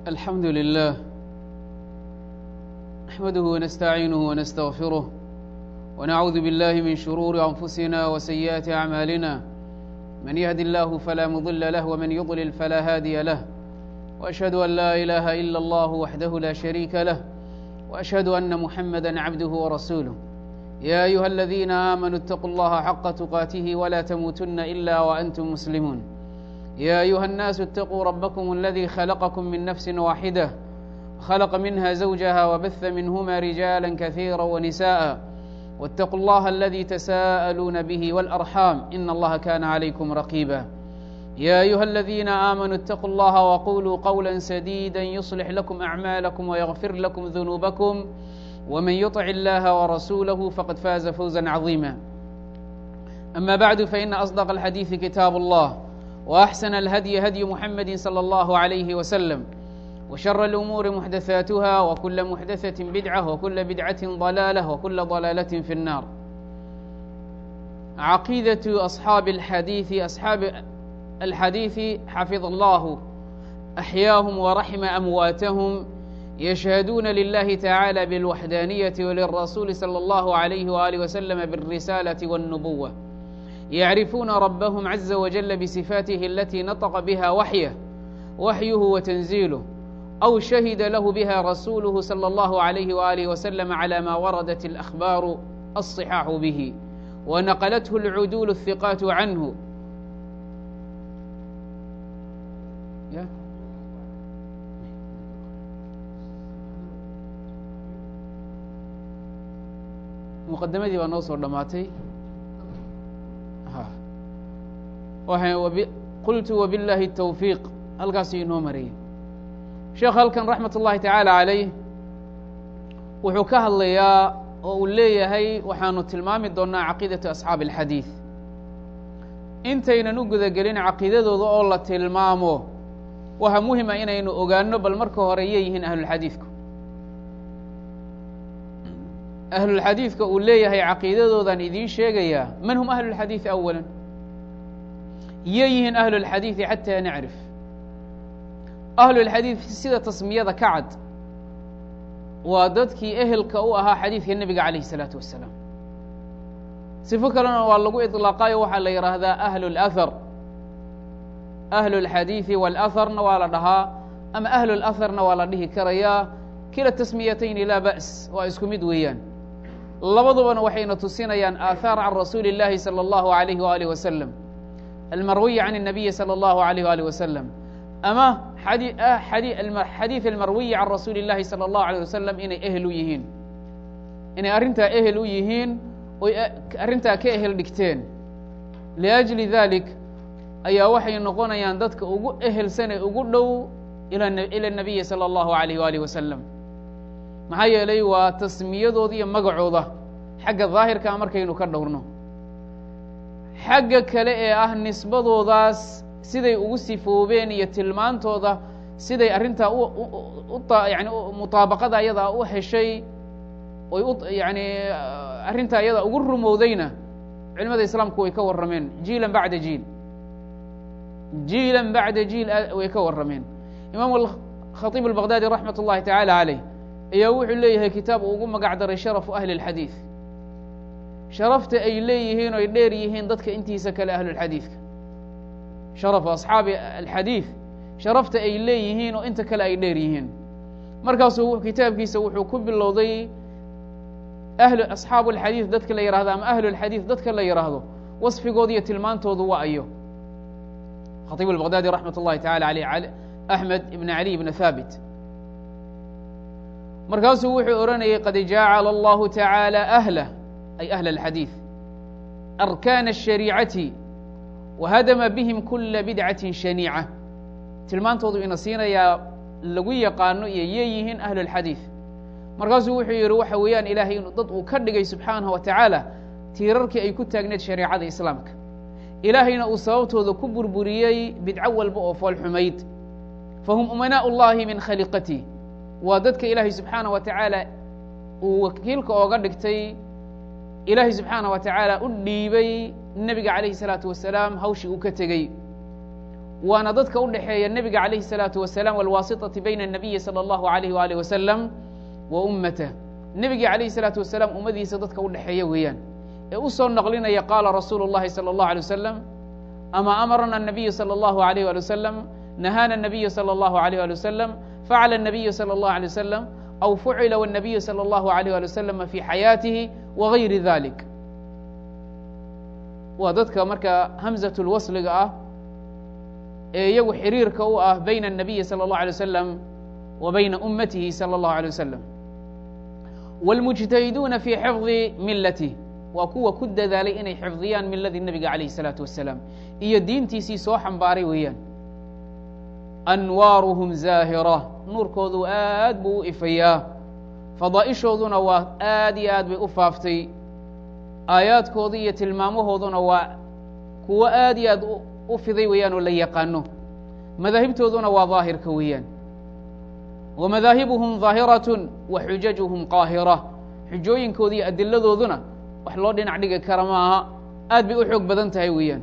الحمد لله نحمده ونستعينه ونستغفره ونعوذ بالله من شرور أنفسنا وسيئات أعمالنا من يهد الله فلا مضل له ومن يضلل فلا هادي له وأشهد أن لا إله إلا الله وحده لا شريك له وأشهد أن محمدا عبده ورسوله يا أيها الذين آمنوا اتقوا الله حق تقاته ولا تموتن إلا وأنتم مسلمون يا أيها الناس اتقوا ربكم الذي خلقكم من نفس واحدة خلق منها زوجها وبث منهما رجالا كثيرا ونساء واتقوا الله الذي تساءلون به والأرحام إن الله كان عليكم رقيبا يا أيها الذين آمنوا اتقوا الله وقولوا قولا سديدا يصلح لكم أعمالكم ويغفر لكم ذنوبكم ومن يطع الله ورسوله فقد فاز فوزا عظيما أما بعد فإن أصدق الحديث كتاب الله وأحسن الهدي هدي محمد صلى الله عليه وسلم وشر الأمور محدثاتها وكل محدثة بدعة وكل بدعة ضلالة وكل ضلالة في النار عقيدة أصحاب الحديث أصحاب الحديث حفظ الله أحياهم ورحم أمواتهم يشهدون لله تعالى بالوحدانية وللرسول صلى الله عليه وآله وسلم بالرسالة والنبوة يعرفون ربهم عز وجل بصفاته التي نطق بها وحيه وحيه وتنزيله أو شهد له بها رسوله صلى الله عليه وآله وسلم على ما وردت الأخبار الصحاح به ونقلته العدول الثقات عنه muqadamadii baa noo soo dhammaatay qultu wbillaahi الtawfiiq halkaasuu inoo marayay sheekh halkan raxmat ullahi tacaala calayh wuxuu ka hadlayaa oo uu leeyahay waxaanu tilmaami doonaa caqiidatu asxaabi اlxadiid intaynan u gudagelin caqiidadooda oo la tilmaamo waxa muhima inaynu ogaano bal marka hore yay yihiin ahlulxadiidku ahlulxadiidka uu leeyahay caqiidadoodan idiin sheegayaa man hum ahlulxadiidi awala yay yihiin ahlulxadiidi xataa nacrif ahlulxadiid sida tasmiyada ka cad waa dadkii ehelka u ahaa xadiidka nebiga calayh isalaatu wassalaam sifo kalena waa lagu iطlaaqaayo waxaa la yidhaahdaa ahlu اlahar ahlu اlxadiidi wاlaharna waa la dhahaa ama ahlu اlaharna waa la dhihi karayaa kila tasmiyatayni laa ba's waa isku mid weeyaan labadubana waxayna tusinayaan aahaar can rasuuli اllahi salى اllahu alayh waalih wasalam almarwiya can الnabiyi salى اllahu alayh waalih wasalam ama xadiid almarwiyi can rasuuli اllahi salى اllahu alيه wasalam inay ehel u yihiin inay arrintaa ehel u yihiin oy arrintaa ka ehel dhigteen liأjli dalik ayaa waxay noqonayaan dadka ugu ehelsan ee ugu dhow ilى الnabiyi salى اllahu alayh waalih wasalam maxaa yeelay waa tasmiyadooda iyo magacooda xagga daahirkaa markaynu ka dhowrno xagga kale ee ah nisbadoodaas siday ugu sifoobeen iyo tilmaantooda siday arrintaa yani mutaabaqada ayadaa u heshay oy u yani arrintaa ayadaa ugu rumowdayna culimada islaamku way ka warrameen jiilan bacda jiil jiilan bacda jiil way ka warrameen imaam khatiib albaqdaadi raxmat ullahi tacaala caleyh ayaa wuxuu leeyahay kitaab uu ugu magac daray sharafu ahli اlxadiid sharafta ay leeyihiin oy dheer yihiin dadka intiisa kale ahlulxadiidka sharafu asxaabi alxadiid sharafta ay leeyihiin oo inta kale ay dheer yihiin markaasuu kitaabkiisa wuxuu ku bilowday ahlu asxaabu alxadiid dadka la yihahdo ama ahlu lxadiid dadka la yidhaahdo wasfigooda iyo tilmaantoodu waa ayo khatiib albaqdaadi raxmat ullahi tacala aleyh axmed ibn cali ibn haabit markaasuu wuxuu odhanayay qad jacala allahu tacaala ahlah ay ahl alxadiid arkaana الshariicati wahadama bihim kula bidcati shaniica tilmaantoodu ina siinayaa lagu yaqaano iyo yey yihiin ahlu اlxadiid markaasuu wuxuu yihi waxa weeyaan ilaahay inu dad uu ka dhigay subxaanaه wa tacaala tiirarkii ay ku taagneed shareecada islaamka ilaahayna uu sababtooda ku burburiyey bidco walba oo fool xumayd fahum umanaaء اllahi min khaliqati waa dadka ilaahay subxaanaه wa tacaala uu wakiilka ooga dhigtay ilaahay subxaanaه wa tacaala u dhiibay nebiga calayhi الsalaatu wasalaam hawshii uu ka tegey waana dadka u dhexeeya nebiga calayhi الsalaatu wasalaam walwaasitati bayna الnabiyi salى اllahu alayh waalih wasalam wa ummatah nebigii calayhi الsalaatu wasalaam ummadiisa dadka u dhexeeya weeyaan ee u soo naqlinaya qaala rasuulu اllahi salى اllahu alيه wasalam ama amarna الnabiyu salى اllahu alayh ali wasalam nahaana الnabiyu salى اllahu alayh ali wasalam facala الnabiyu salى اllahu alيه wasalam aw fucila wالnabiyu salى اllahu alayh ali wasalam fi xayaatihi wagayri dalik waa dadka marka hamzaة اlwasliga ah ee iyagu xiriirka u ah bayna الnabiyi salى اllahu alيه wasalam wa bayna ummatihi salى اllahu alيه wasalam wاlmujtahiduuna fi xifdi milatih waa kuwa ku dadaalay inay xifdiyaan miladii nebiga calayh الsalaatu wasalaam iyo diintiisii soo xambaaray weeyaan anwaaruhum zaahira nuurkoodu aad buu u ifayaa fadaa'ishooduna waa aad iyo aad bay u faaftay aayaadkooda iyo tilmaamahooduna waa kuwo aad iyo aad u fiday weeyaan oo la yaqaano madaahibtooduna waa daahirka weeyaan wa madaahibuhum daahiratun wa xujajuhum qaahira xujooyinkooda iyo adiladooduna wax loo dhinac dhigi kara maaha aad bay u xoog badan tahay weeyaan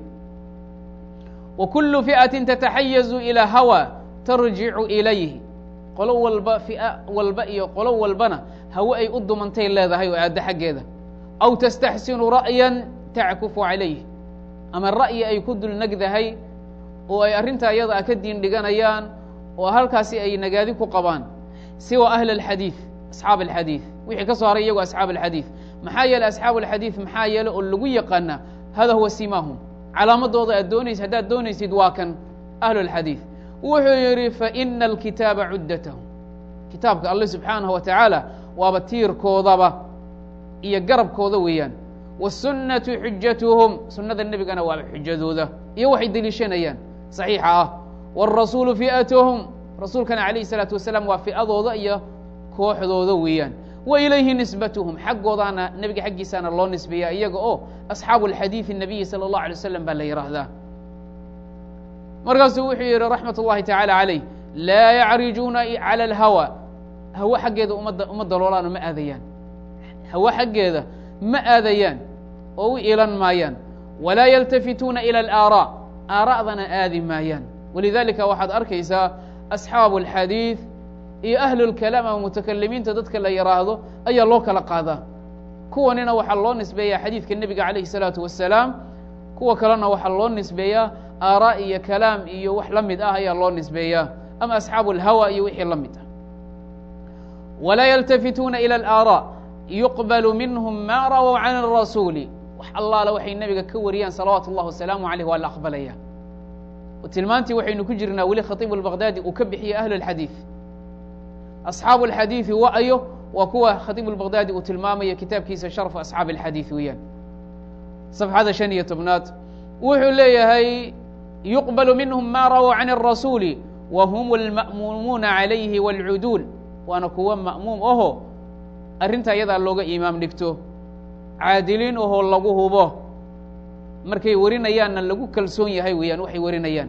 wa kullu fi'atin tataxayazu ilaa hawa tarjicu ilayh qolo walba fi'a walba iyo qolo walbana hawe ay u dumantay leedahay oo aaddo xaggeeda aw tastaxsinu ra'yan tackufu calayh ama ra'yi ay ku dul negdahay oo ay arrintaa iyada a ka diin dhiganayaan oo halkaasi ay nagaadi ku qabaan siwa ahli alxadiid asxaab alxadiid wixii ka soo haray iyagu asxaab alxadiid maxaa yeeley asxaabu alxadiid maxaa yeele oo lagu yaqaanaa hada huwa simaahum calaamadooda aad doonays haddaad doonaysid waa kan ahlu alxadiid wuxuu yidhi faina alkitaaba cuddatahum kitaabka alle subxaanahu wa tacaala waaba tiirkoodaba iyo garabkooda weeyaan wasunnatu xujatuhum sunnada nebigana waaba xujadooda iyo waxay deliishanayaan saxiixa ah wاrasuulu fi'atuhum rasuulkana calayhi الsalaatu wasalaam waa fi'adooda iyo kooxdooda weeyaan wa ilayhi nisbatuhum xaggoodaana nebiga xaggiisaana loo nisbeeya iyaga oo asxaabu alxadiidi الnabiyi salى اllahu alay wasalam baa la yidhaahdaa markaasuu wuxuu yidhi raxmat اllahi tacaala calayh laa yacrijuuna calى اlhawa hawe xaggeeda ummadda uma daloolaano ma aadayaan hawe xaggeeda ma aadayaan oo u ilan maayaan walaa yaltafituuna ilى اlaaraa aara'dana aadi maayaan walidalika waxaad arkaysaa asxaabu alxadiid iyo ahlu lkalaam ama mutakalimiinta dadka la yidhaahdo ayaa loo kala qaadaa kuwanina waxaa loo nisbeeyaa xadiidka nebiga calayhi الsalaatu wasalaam kuwa kalena waxaa loo nisbeeyaa aaraa iyo kalaam iyo wax la mid ah ayaa loo nisbeeyaa ama asxaabu alhawa iyo wixii la mid ah walaa yaltafituuna ilى اlaaraa yuqbalu minhum ma rawow can الrasuuli wax allaale waxay nebiga ka wariyaan salawaatu اllah wasalaamu aleyh waa la aqbalaya tilmaantii waxaynu ku jirnaa weli khatiibu اlbaqdaadi uu ka bixiyey ahlu اlxadiid asxaabu اlxadiidi wa-ayo waa kuwa khatiibu اlbaqdaadi uu tilmaamayo kitaabkiisa sharfu asxaabi اlxadiid weeyaan safxada shan iyo tobnaad wuxuu leeyahay yuqbalu minhum ma rawow can الrasuuli wa hum اlma'muumuuna calayhi wاlcuduul waana kuwa ma'muum aho arrinta iyadaa looga imaam dhigto caadiliin ahoo lagu hubo markay warinayaanna lagu kalsoon yahay weeyaan waxay warinayaan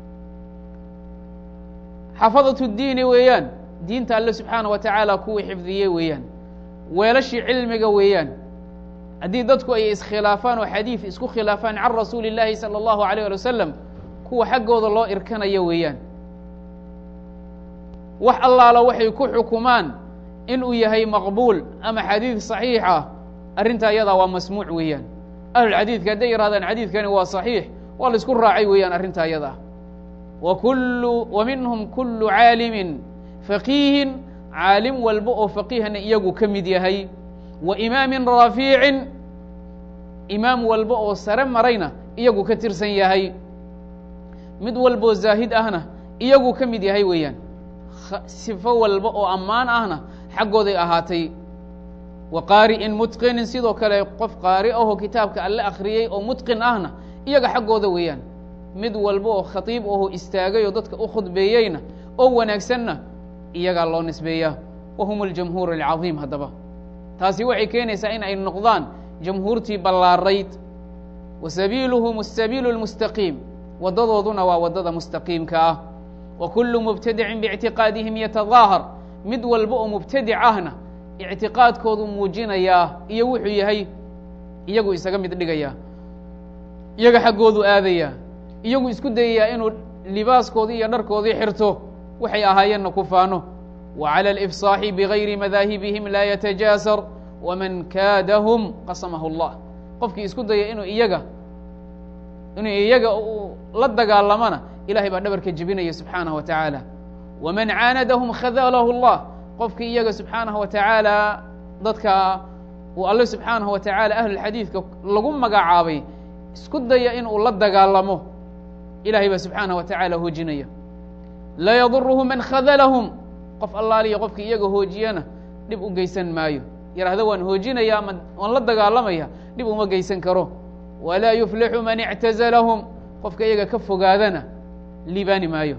xafadatu diini weeyaan diinta alle subxaana wa tacaala kuwii xifdiyey weeyaan weelashii cilmiga weeyaan haddii dadku ay iskhilaafaan oo xadiid isku khilaafaan can rasuuli اllaahi salى اllahu alيyh ali wasalam kuwa xaggooda loo irkanayo weeyaan wax allaala waxay ku xukumaan inuu yahay maqbuul ama xadiid صaxiix ah arrintaa iyadaa waa masmuuc weeyaan ahlulxadiidka hadday yidhahdaan xadiidkani waa صaxiix waa la isku raacay weeyaan arrintaa iyada wa kulu wa minhum kulu caalimin faqiihin caalim walba oo faqiihna iyagu ka mid yahay wa imaamin raafiicin imaam walba oo sare marayna iyagu ka tirsan yahay mid walboo zaahid ahna iyagu ka mid yahay weeyaan sifo walba oo ammaan ahna xaggooday ahaatay wa qaari'in mutqinin sidoo kale qof qaari ahoo kitaabka alle akhriyey oo mutqin ahna iyaga xaggooda weeyaan mid walba oo khatiib ahoo istaagay oo dadka u khudbeeyeyna oo wanaagsanna iyagaa loo nisbeeyaa wa hum aljamhuur alcadiim haddaba taasi waxay keenaysaa in ay noqdaan jamhuurtii ballaarayd wa sabiiluhum asabiilu اlmustaqiim waddadooduna waa waddada mustaqiimka ah wa kullu mubtadicin biictiqaadihim yatadaahar mid walba oo mubtadic ahna ictiqaadkoodu muujinayaa iyo wuxuu yahay iyagu isaga mid dhigayaa iyaga xaggoodu aadayaa iyagu isku dayayaa inuu libaaskoodii iyo dharkoodii xirto waxay ahaayeenna ku faano wa cala alifsaaxi bigayri madaahibihim laa yatajaasar waman kaadahum qasamahu allah qofkii isku daya inuu iyaga inuu iyaga la dagaalamana ilahay baa dhabarka jebinaya subxaanaه wa tacaala waman caanadahum khadalahu اllah qofkii iyaga subxaanaه wa tacaala dadka uu alle subxaanaه wa tacaala ahlulxadiidka lagu magacaabay isku daya in uu la dagaalamo ilahay baa subxaanaه wa tacaala hoojinaya laa yaduruhu man khadalahum qof allaaliya qofkii iyaga hoojiyana dhib u geysan maayo yidhaahdo waan hoojinaya ama waan la dagaalamaya dhib uma geysan karo walaa yuflixu man ictazalahum qofka iyaga ka fogaadana liibaani maayo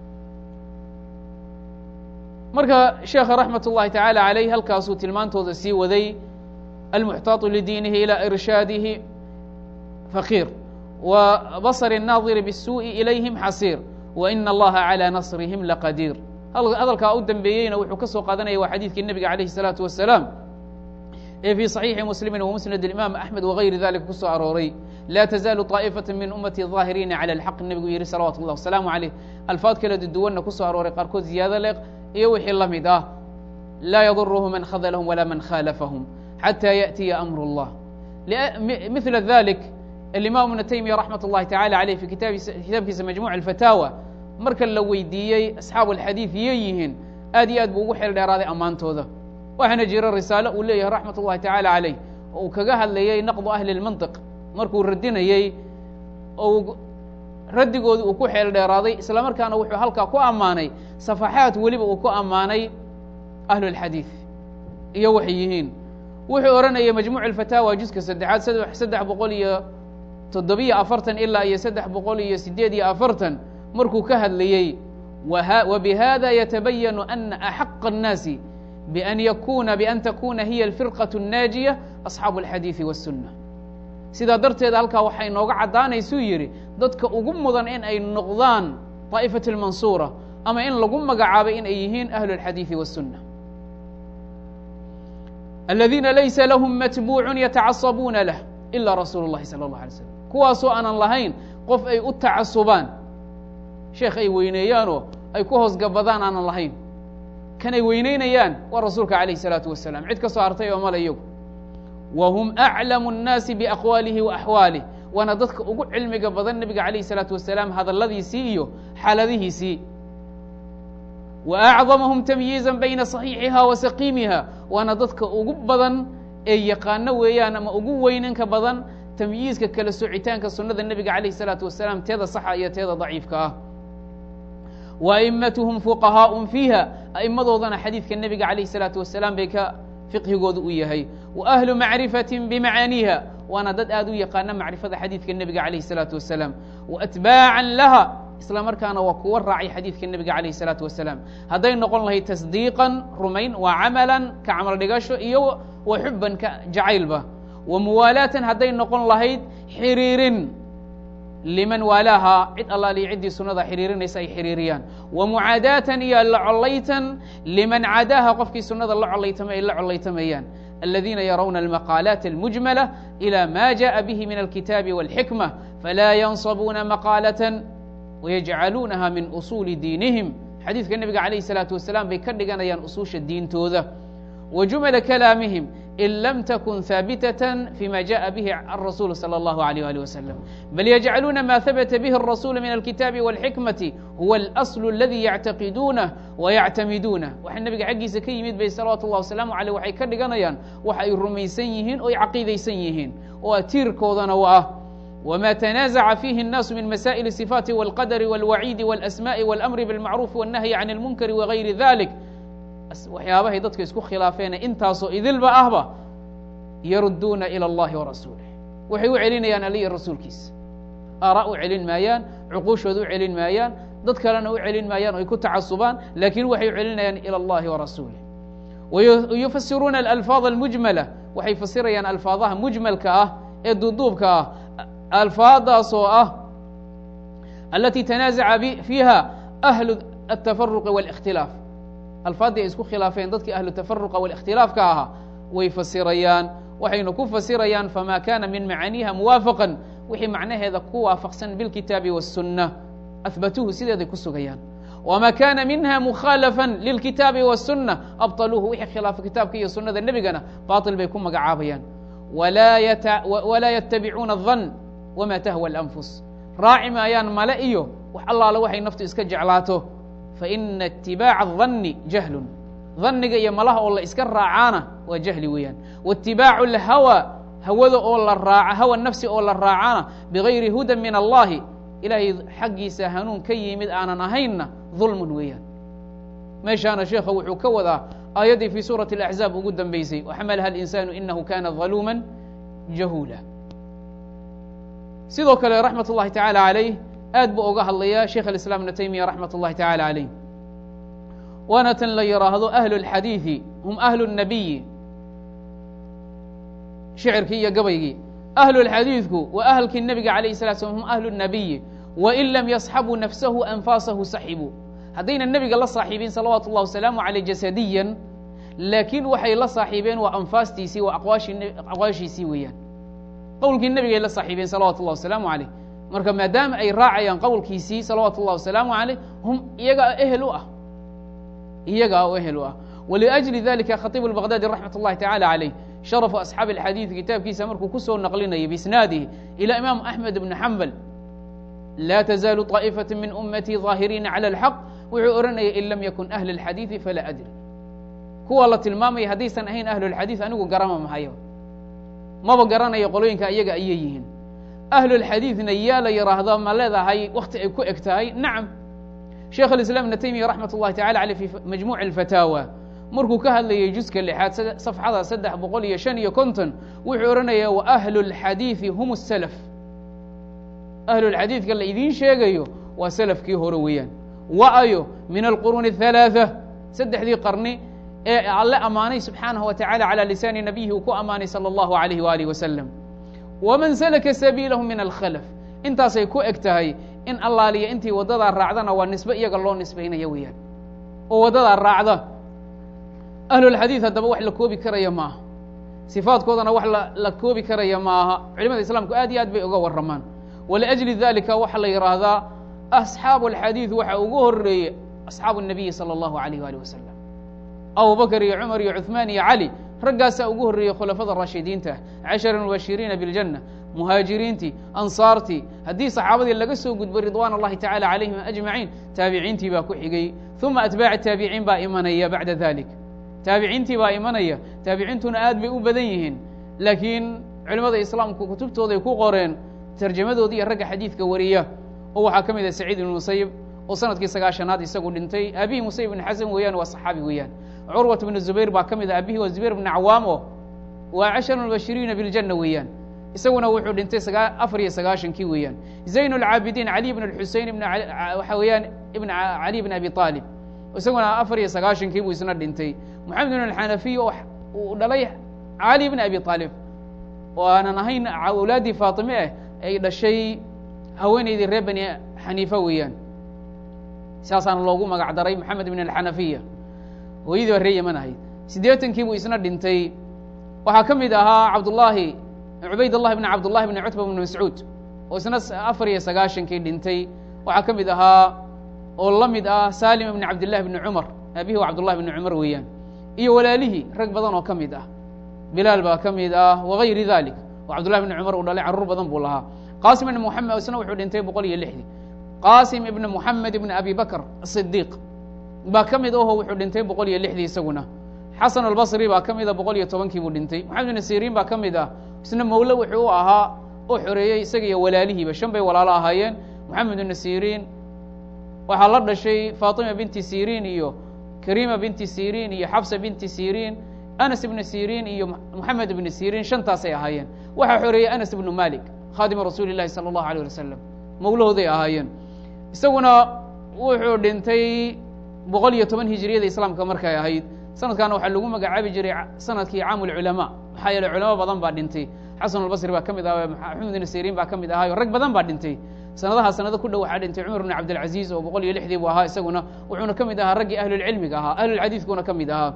marka sheekha raxmat ullahi tacaala calayh halkaasuu tilmaantooda sii waday almuxtaatu lidiinihi ilى irshaadihi faqiir wa basr الnaadiri bالsuuءi ilayhim xasiir waina allaha calى nasrihim laqadiir hadalkaa u dambeeyeyna wuxuu ka soo qaadanaya waa xadiidkii nebiga alayh الsalaatu wasalaam ee fii صaxiixi muslimi wamusnad imaam axmed wagayri dalika ku soo arooray laa tazaalu طaa'ifaة min ummati ظaahiriina calى اlxaq nebigu yihi salawatu اllah wasalaamu عaleyh alfaad kala duwanna ku soo arooray qaarkood ziyaado leeq iyo wixii la mid ah laa yadurhu man khadlahum walaa man khaalafahum xatى yaأtiya amr اllah mila dalik alimaam ibnu taymiya raxmat اllahi tacala aleyh fi kitaabkiisa majmuc اlfataawa marka la weydiiyey asxaabu alxadiid yay yihiin aad iyo aad buu ugu xeel dheeraaday ammaantooda waxaana jira risaalo uu leeyahay raxmat ullahi tacaala caleyh oo uu kaga hadlayey naqdu ahli اlmantiq markuu radinayey ou raddigoodii uu ku xeel dheeraaday isla markaana wuxuu halkaa ku ammaanay safaxaad weliba uu ku ammaanay ahlu اlxadiid iyo waxay yihiin wuxuu odhanayay majmuuc alfataawa juska saddexaad saddex boqol iyo toddobiyo afartan ilaa iyo saddex boqol iyo sideed iyo afartan markuu ka hadlayey wbihada yatabayanu ana axaqa الnaasi ban yakuna ban takuna hiya alfirqaة الnaajiya asxaabu اlxadiiثi wالsunna sidaa darteed halkaa waxay nooga caddaanaysuu yidhi dadka ugu mudan in ay noqdaan طaa'ifaة اlmansuura ama in lagu magacaabay in ay yihiin ahlu اlxadiiثi wالsunna aladiina laysa lahm matbuucu yatacasabuuna lah ila rasuul اllahi salى اllah alay slam kuwaasoo aanan lahayn qof ay u tacasubaan sheekh ay weyneeyaanoo ay ku hoos gabadaan aanan lahayn kan ay weyneynayaan waa rasuulka calayh الsalaatu wasalaam cid ka soo hartay oo male iyagu wa hum aclamu الnaasi biaqwaalihi wa axwaalih waana dadka ugu cilmiga badan nebiga calayh الsalaatu wasalaam hadalladiisii iyo xaaladihiisii wa acdamahum tamyiiza bayna صaxiixiha wa saqiimiha waana dadka ugu badan ee yaqaano weeyaan ama ugu weyninka badan tamyiizka kala socitaanka sunnada nebiga calayh الsalaatu wasalaam teeda saxa iyo teeda daciifka ah wa a'immatuhum fuqahaaءun fiiha a'immadoodana xadiidka nebiga calayh الsalaatu wasalaam bay ka fiqhigooda u yahay wa ahlu macrifati bimacaaniiha waana dad aad u yaqaana macrifada xadiidka nebiga calayh الsalaatu wasalaam wa atbaacan laha isla markaana waa kuwa raacay xadiidka nebiga calayh الsalaatu wasalaam hadday noqon lahayd tasdiiqan rumayn wa camalan ka camal dhigasho iyo wa xuban ka jacaylba wa muwaalaatan hadday noqon lahayd xiriirin liman waalaaha cid allaaliyo ciddii sunnada xiriirinaysa ay xiriiriyaan wa mucaadaatan iyo la collaytan liman cadaaha qofkii sunnada la collaytamay ay la collaytamayaan aladiina yarawna almaqaalaat almujmala ilى ma jaءa bihi min alkitaabi wاlxikma falaa yansabuuna maqaalatan wayajcaluunaha min usuuli diinihim xadiidka nebiga calayh الsalaatu wasalaam bay ka dhiganayaan usuusha diintooda wa jumala kalaamihim in lam takun haabitaة fima jaءa bihi الrasuul salى اllahu عalيه ali waslm bal yajcaluuna ma habata bihi الrasuul min alkitaabi wاlxikmati huwa اlasl اladi yactaqiduunah wayactamiduunah waxa nebiga xaggiisa ka yimid bay salawatu اllah wasalaamu aleyh waxay ka dhiganayaan waxa ay rumaysan yihiin oo ay caqiidaysan yihiin oo tiirkoodana u ah wma تnaaزca fihi الnaas min masaئil الصifaati wاlqadr wاlwaciidi wاlasmaءi wاlamri bاlmacruufi wالnahyi can اlmunkari wagayri dalik waxyaabahay dadka isku khilaafeene intaasoo idilba ahba yaruduuna ilى اllahi warasuulih waxay u celinayaan ali iyo rasuulkiisa aara u celin maayaan cuquushooda u celin maayaan dad kalena u celin maayaan o ay ku tacasubaan lakin waxay u celinayaan ilى اllahi warasuulih wayufasiruuna alalfaad almujmala waxay fasirayaan alfaadaha mujmalka ah ee duuduubka ah alfaadaasoo ah alati tanaazaca fiiha ahlu الtafaruqi wاlاkhtilaaf alfaaddii ay isku khilaafeen dadkii ahlu tafaruqa wاlاkhtilaafka ahaa way fasirayaan waxayna ku fasirayaan fama kana min macaaniiha muwaafaqan wixii macnaheeda ku waafaqsan bilkitaabi wالsunna ahbatuuhu sideeday ku sugayaan wma kana minha mukhaalafa lilkitaabi wالsuna abطaluuhu wixii khilaafa kitaabka iyo sunada nebigana baطil bay ku magacaabayaan walaa yatabicuuna الظan wma tahwى اlanfus raaci maayaan male iyo wax allaale waxay naftu iska jeclaato faina itibaaca الظani jahlun dhanniga iyo malaha oo la iska raacaana waa jahli weeyaan waitibaacu اlhawa hawada oo la raaca hawa nafsi oo la raacana bigayri huda min allahi ilaahay xaggiisa hanuun ka yimid aanan ahaynna dulmun weeyaan meeshaana sheekha wuxuu ka wadaa aayaddii fii suurati اlaxzaab ugu dambeysay waxamalaha alinsaanu inahu kana daluuma jahuula sidoo kale raxmat اllahi tacaala calayh aad buu oga hadlaya sheikh alislaam ibnu taymiya raxmat اllahi tacaala calayh waana tan la yidhaahdo ahlu اlxadiidi hum ahlu الnabiyi shicirkii iyo gabaygii ahlu اlxadiidku wa ahlkii nebiga alayh الslat slam hum ahlu الnabiyi wain lam yasxabuu nafsahu anfaasahu saxibuu haddayna nebiga la saaxiibin salawaatu اllah wasalaamu aleyh jasadiyan laakiin waxay la saaxiibeen waa anfaastiisii waa aqwaashiisii weeyaan qowlkii nebigay la saaxiibeen salawatu اllah wasalaamu aleyh marka maadaama ay raacayaan qowlkiisii salawaatu اllah wasalaamu aleyh hum iyagaa ehel u ah iyagaa oo ehel u ah wliأjli dalika khatibu اlbaqdadi raxmat اllahi tacala calayh sharafu asxaabi اlxadiid kitaabkiisa markuu kusoo naqlinayay biisnaadihi ilى imaam axmed bni xambal laa tazaalu طaa'ifaة min umatii ظaahiriina calى اlxaq wuxuu odhanayay in lam yakun ahli اlxadiidi falaa adri kuwa la tilmaamaya haddaysan ahayn ahlu اlxadiid anigu garama mahayo maba garanayo qolooyinka iyaga ayay yihiin ahlu اlxadiidna yaa la yidhaahdaa ma leedahay wakti ay ku eg tahay nacam sheekh اlislam ibn taymiya raxmat اllahi tacala aleyh fi majmuuc اlfataawa markuu ka hadlayay juska lixaad safxada saddex boqol iyo shan iyo konton wuxuu odhanaya wa ahlu اlxadiidi hum الslf ahlu lxadiidka la idiin sheegayo waa selafkii hore weeyaan wa-ayo min alquruuni الhalaaثة saddexdii qarni ee alle ammaanay subxaanaه wa tacala calى lisaani nabiyihi uu ku ammaanay salى اllahu alayh walih wasalam waman salaka sabiilahu min alkhalf intaasay ku eg tahay in allaaliya intii waddadaa raacdana waa nisbe iyaga loo nisbaynaya weeyaan oo waddadaa raacda ahlulxadiid haddaba wax la koobi karaya maaha sifaadkoodana wax la koobi karaya maaha culimada islaamku aad iyo aad bay uga warramaan waliأjli dalika waxaa la yidhaahdaa asxaabu alxadiid waxa ugu horeeye asxaabu الnabiyi salى اllahu alayh ali wasalam abu bakr iyo cumar iyo cuثmaan iyo cali raggaasaa ugu horreeyey khulafada raashidiinta cashara mubashiriina biاljanة muhaajiriintii ansaartii haddii saxaabadii laga soo gudbay ridwan اllahi tacala calayhim ajmaciin taabiciintii baa ku xigay uma atbaaci taabiciin baa imanaya bacda dalik taabiciintii baa imanaya taabiciintuna aad bay u badan yihiin laakiin culimmada islaamku kutubtooday ku qoreen tarjamadoodii iyo ragga xadiidka wariya oo waxaa ka mid ah saciid ibn musayib oo sanadkii sagaashanaad isagu dhintay aabihii musayib ibn xasan weeyaan waa saxaabi weeyaan curwat bnu zubayr baa ka mid ah aabihii waa zubayr bn cawaam oo waa cashar mubashiriina biاljanna weeyaan isaguna wuxuu dhintay afar iyo sagaashankii weeyaan zayn اlcaabidiin cali bn xusein ibn waxa weeyaan ibn cali bn abi aalib isaguna afar iyo sagaashankii buu isna dhintay moxamed bn alxanafiy oo uu dhalay cali bn abi aalib oo aanan ahayn awlaaddii faatime ah ay dhashay haweenaydii reer bani xaniifa weeyaan saasaana loogu magac daray moxamed bn alxanafiya hooyadii baa ree yeman ahayd siddeetankii buu isna dhintay waxaa ka mid ahaa cabdullaahi cubayd allahi bn cabdullahi bn cutba bn mascuud oo isna afar iyo sagaashankii dhintay waxaa ka mid ahaa oo la mid ah salim ibn cabdillahi bni cumar aabihi waa cabdullahi bni cumar weeyaan iyo walaalihii rag badan oo ka mid ah bilaal baa ka mid ah wagayri dalik oo cabdullahi bni cumar uu dhalay carruur badan buu lahaa qasim ibn muxamed isna wuxuu dhintay boqol iyo lixdii qasim ibn muxamed ibn abi bakr asidiiq baa ka mid aho wuxuu dhintay boqol iyo lixdii isaguna xasan albasri baa ka mida boqol iyo tobankii buu dhintay maxamed ibn siriin baa ka mid ah isna mawle wuxuu u ahaa oo xoreeyey isaga iyo walaalihiiba shan bay walaalo ahaayeen moxamed ibn siriin waxaa la dhashay faatima binti siriin iyo karima binti siriin iyo xabsa binti siriin anas ibn siriin iyo moxamed ibn siriin shantaasay ahaayeen waxaa xoreeyey anas ibnu malik khaadima rasuuli llahi sala allahu alيh ali wasalam mawlahooday ahaayeen isaguna wuxuu dhintay boqol iyo toban hijiriyada islaamka markay ahayd sanadkaana waxaa lagu magacaabi jiray sanadkii caamu lculamaa maxaa yeele culamo badan baa dhintay xasan albasri baa ka mid aha maxamed ibn siriin baa ka mid ahaayo rag badan baa dhintay sanadaha sanado ku dhow waxaa dhintay cumar bn cabdilcaziiz oo boqol iyo lixdii buu ahaa isaguna wuxuuna ka mid ahaa raggii ahlulcilmiga ahaa ahlulxadiidkuna ka mid ahaa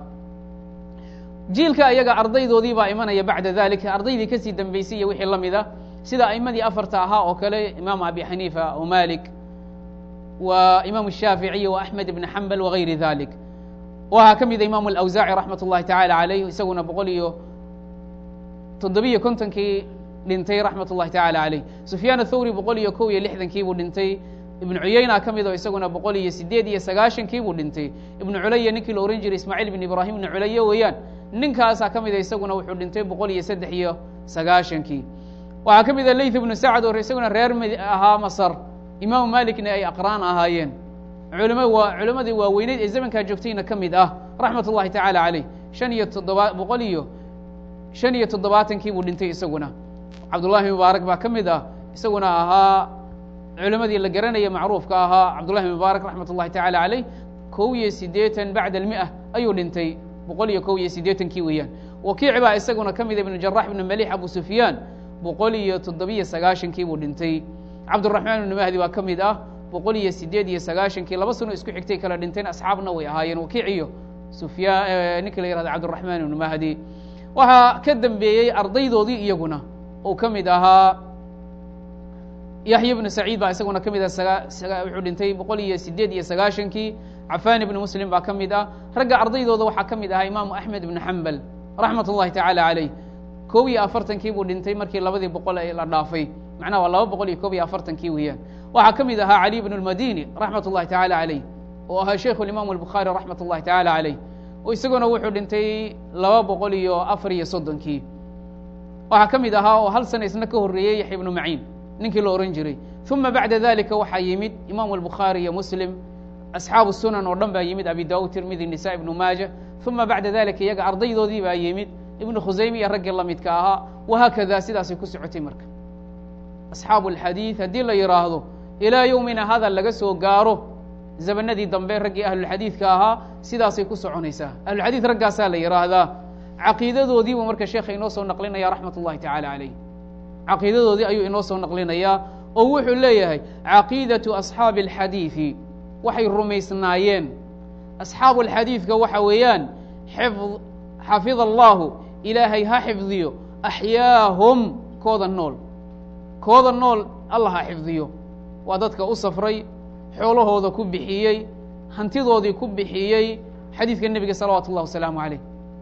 jiilka iyaga ardaydoodii baa imanaya bacda dalika ardaydii kasii dambeysay iyo wixii la mid a sida aimadii afarta ahaa oo kale imaam abi xaniifa o malik wa imaamu الshaaficiي wa axmed ibn xambal wagayri dalik waxaa ka mida imaamu alawsaaci raxmat ullahi tacaala calayh isaguna boqol iyo toddobiyo kontonkii dhintay raxmat ullahi tacaala calayh sufyaan athawri boqol iyo kow iyo lixdankii buu dhintay ibnu cuyayna ka mid oo isaguna boqol iyo sideed iyo sagaashankii buu dhintay ibnu culaya ninkii la ohan jiray ismaaciil ibn ibraahim ibnu culaya weeyaan ninkaasaa ka mida isaguna wuxuu dhintay boqol iyo saddex iyo sagaashankii waxaa ka mid a leyth ibnu sacd oo isaguna reer m ahaa masar imaamu malikna ay aqraan ahaayeen culama waa culammadii waaweyneyd ee zamankaa joogtayna ka mid ah raxmat ullahi tacaala caleyh shan iyo toddoba boqol iyo shan iyo toddobaatankii buu dhintay isaguna cabdullahi mubaarak baa ka mid ah isaguna ahaa culammadii la garanaya macruufka ahaa cabdullahi mubaarak raxmat ullahi tacaala caleyh kow iyo siddeetan bacda almi'a ayuu dhintay boqol iyo kow iyo siddeetankii weeyaan wakiic baa isaguna ka mida ibnu jarax ibnu malix abu sufyaan boqol iyo toddobiyo sagaashankii buu dhintay cabduraxmaan ibnu mahdi baa ka mid ah boqol iyo sideed iyo sagaashankii laba sano isku xigtay kala dhinteen asxaabna way ahaayeen wakiic iyo sufyaan ninka la yihahda cabdiraxmaan ibnu mahdi waxaa ka dambeeyey ardaydoodii iyaguna oo ka mid ahaa yaxya ibnu saciid baa isaguna ka mid ah wuxuu dhintay boqol iyo sideed iyo sagaashankii cafaan ibnu muslim baa ka mid ah ragga ardaydooda waxaa ka mid ahaa imaamu axmed ibnu xambal raxmat ullahi tacaala caleyh kow iyo afartankii buu dhintay markii labadii boqol ee la dhaafay macnaha waa laba boqol iyo kob iyo afartankii weeyaan waxaa ka mid ahaa cali bn اlmadini raxmat ullahi tacaala caleyh oo ahaa sheikhu imaamu albukhaari raxmat ullahi tacaala caleyh oo isaguna wuxuu dhintay laba boqol iyo afar iyo soddonkii waxaa ka mid ahaa oo hal sana isna ka horreeyey yaxya ibnu maciin ninkii la ohan jiray uma bacda dalika waxaa yimid imaamu albukhaari iyo muslim asxaabu sunan oo dhan baa yimid abi daud tirmidi nisa ibnu maaja uma bacda dalika iyaga ardaydoodii baa yimid ibnu khusayme iyo raggii lamidka ahaa wahaakada sidaasay ku socotay marka asxaabu alxadiid haddii la yidhaahdo ilaa yowmina hada laga soo gaaro zamanadii dambe raggii ahlulxadiidka ahaa sidaasay ku soconaysaa ahlulxadiid raggaasaa la yidhaahdaa caqiidadoodiibuu marka sheekha inoo soo naqlinaya raxmat ullahi tacaala caleyh caqiidadoodii ayuu inoo soo naqlinayaa oo wuxuu leeyahay caqiidatu asxaabi alxadiidi waxay rumaysnaayeen asxaabu alxadiidka waxa weeyaan xifd xafida allahu ilaahay ha xifdiyo axyaahum kooda nool kooda nool allah ha xifdiyo waa dadka u safray xoolahooda ku bixiyey hantidoodii ku bixiyey xadiidka nebiga salawaatu اllah wasalaamu aleyh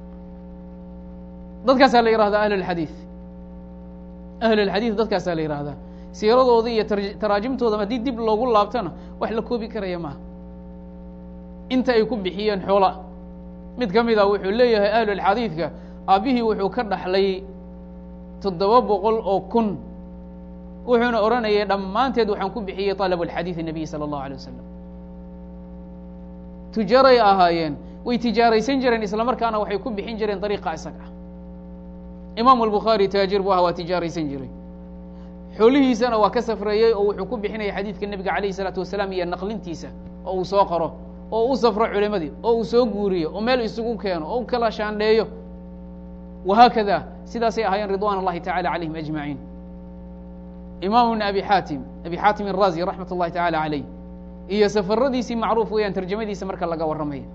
dadkaasaa la yihahdaa ahlulxadiid ahlulxadiid dadkaasaa la yihahdaa siiradoodii iyo taraajimtooda haddii dib loogu laabtona wax la koobi karaya maaha inta ay ku bixiyeen xoola mid ka mid a wuxuu leeyahay ahlulxadiidka aabbihii wuxuu ka dhaxlay toddoba boqol oo kun wuxuuna odhanayay dhammaanteed waxaan ku bixiyey طalab اlxadiiث الnabiy salى الlahu alيه wasalam tujaaray ahaayeen way tijaaraysan jireen isla markaana waxay ku bixin jireen dariiqa isaga ah imaamu albukhaari taajir buu aha waa tijaaraysan jiray xoolihiisana waa ka safreeyey oo wuxuu ku bixinaya xadiidka nebiga alayh الsalaatu wasalaam iyo naqlintiisa oo uu soo qoro oo u safro culimadii oo uu soo guuriyo oo meel isugu keeno oo u kala shaandheeyo wahaakada sidaasay ahaayeen ridwan اllahi tacala calayhim ajmaciin imam ibn abi xaatim abi xaatim الrazi raxmat اllahi taعala عaleyh iyo safaradiisii macruuf weeyaan tarjamadiisa marka laga warramaya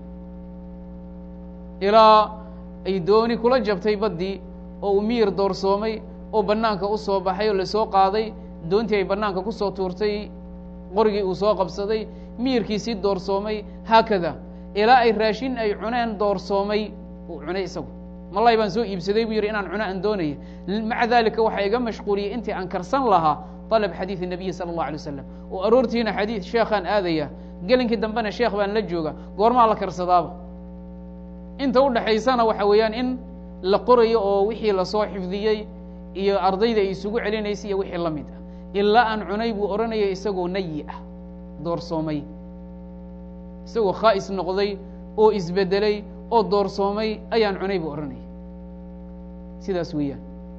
ilaa ay dooni kula jabtay baddii oo uu miyir doorsoomay oo bannaanka u soo baxay oo lasoo qaaday doontii ay bannaanka ku soo tuurtay qorigii uu soo qabsaday miyirkiisii doorsoomay haakada ilaa ay raashin ay cuneen doorsoomay uu cunay isagu malay baan soo iibsaday buu yidhi inaan cuno aan doonaya maca dalika waxaa iga mashquuliyey intii aan karsan lahaa طalab xadiid الnabiyi salى الlah alay wasalam oo aroortiina xadiid sheekhaan aadaya gelinkii dambena sheekh baan la jooga goormaa la karsadaaba inta u dhaxaysana waxa weeyaan in la qorayo oo wixii lasoo xifdiyey iyo ardayda ay isugu celinaysay iyo wixii la mid ah ilaa aan cunay buu odhanaya isagoo nayi ah doorsoomay isagoo khaa'is noqday oo isbedelay oo doorsoomay ayaan cunay buu odhanaya sidaas weeyaan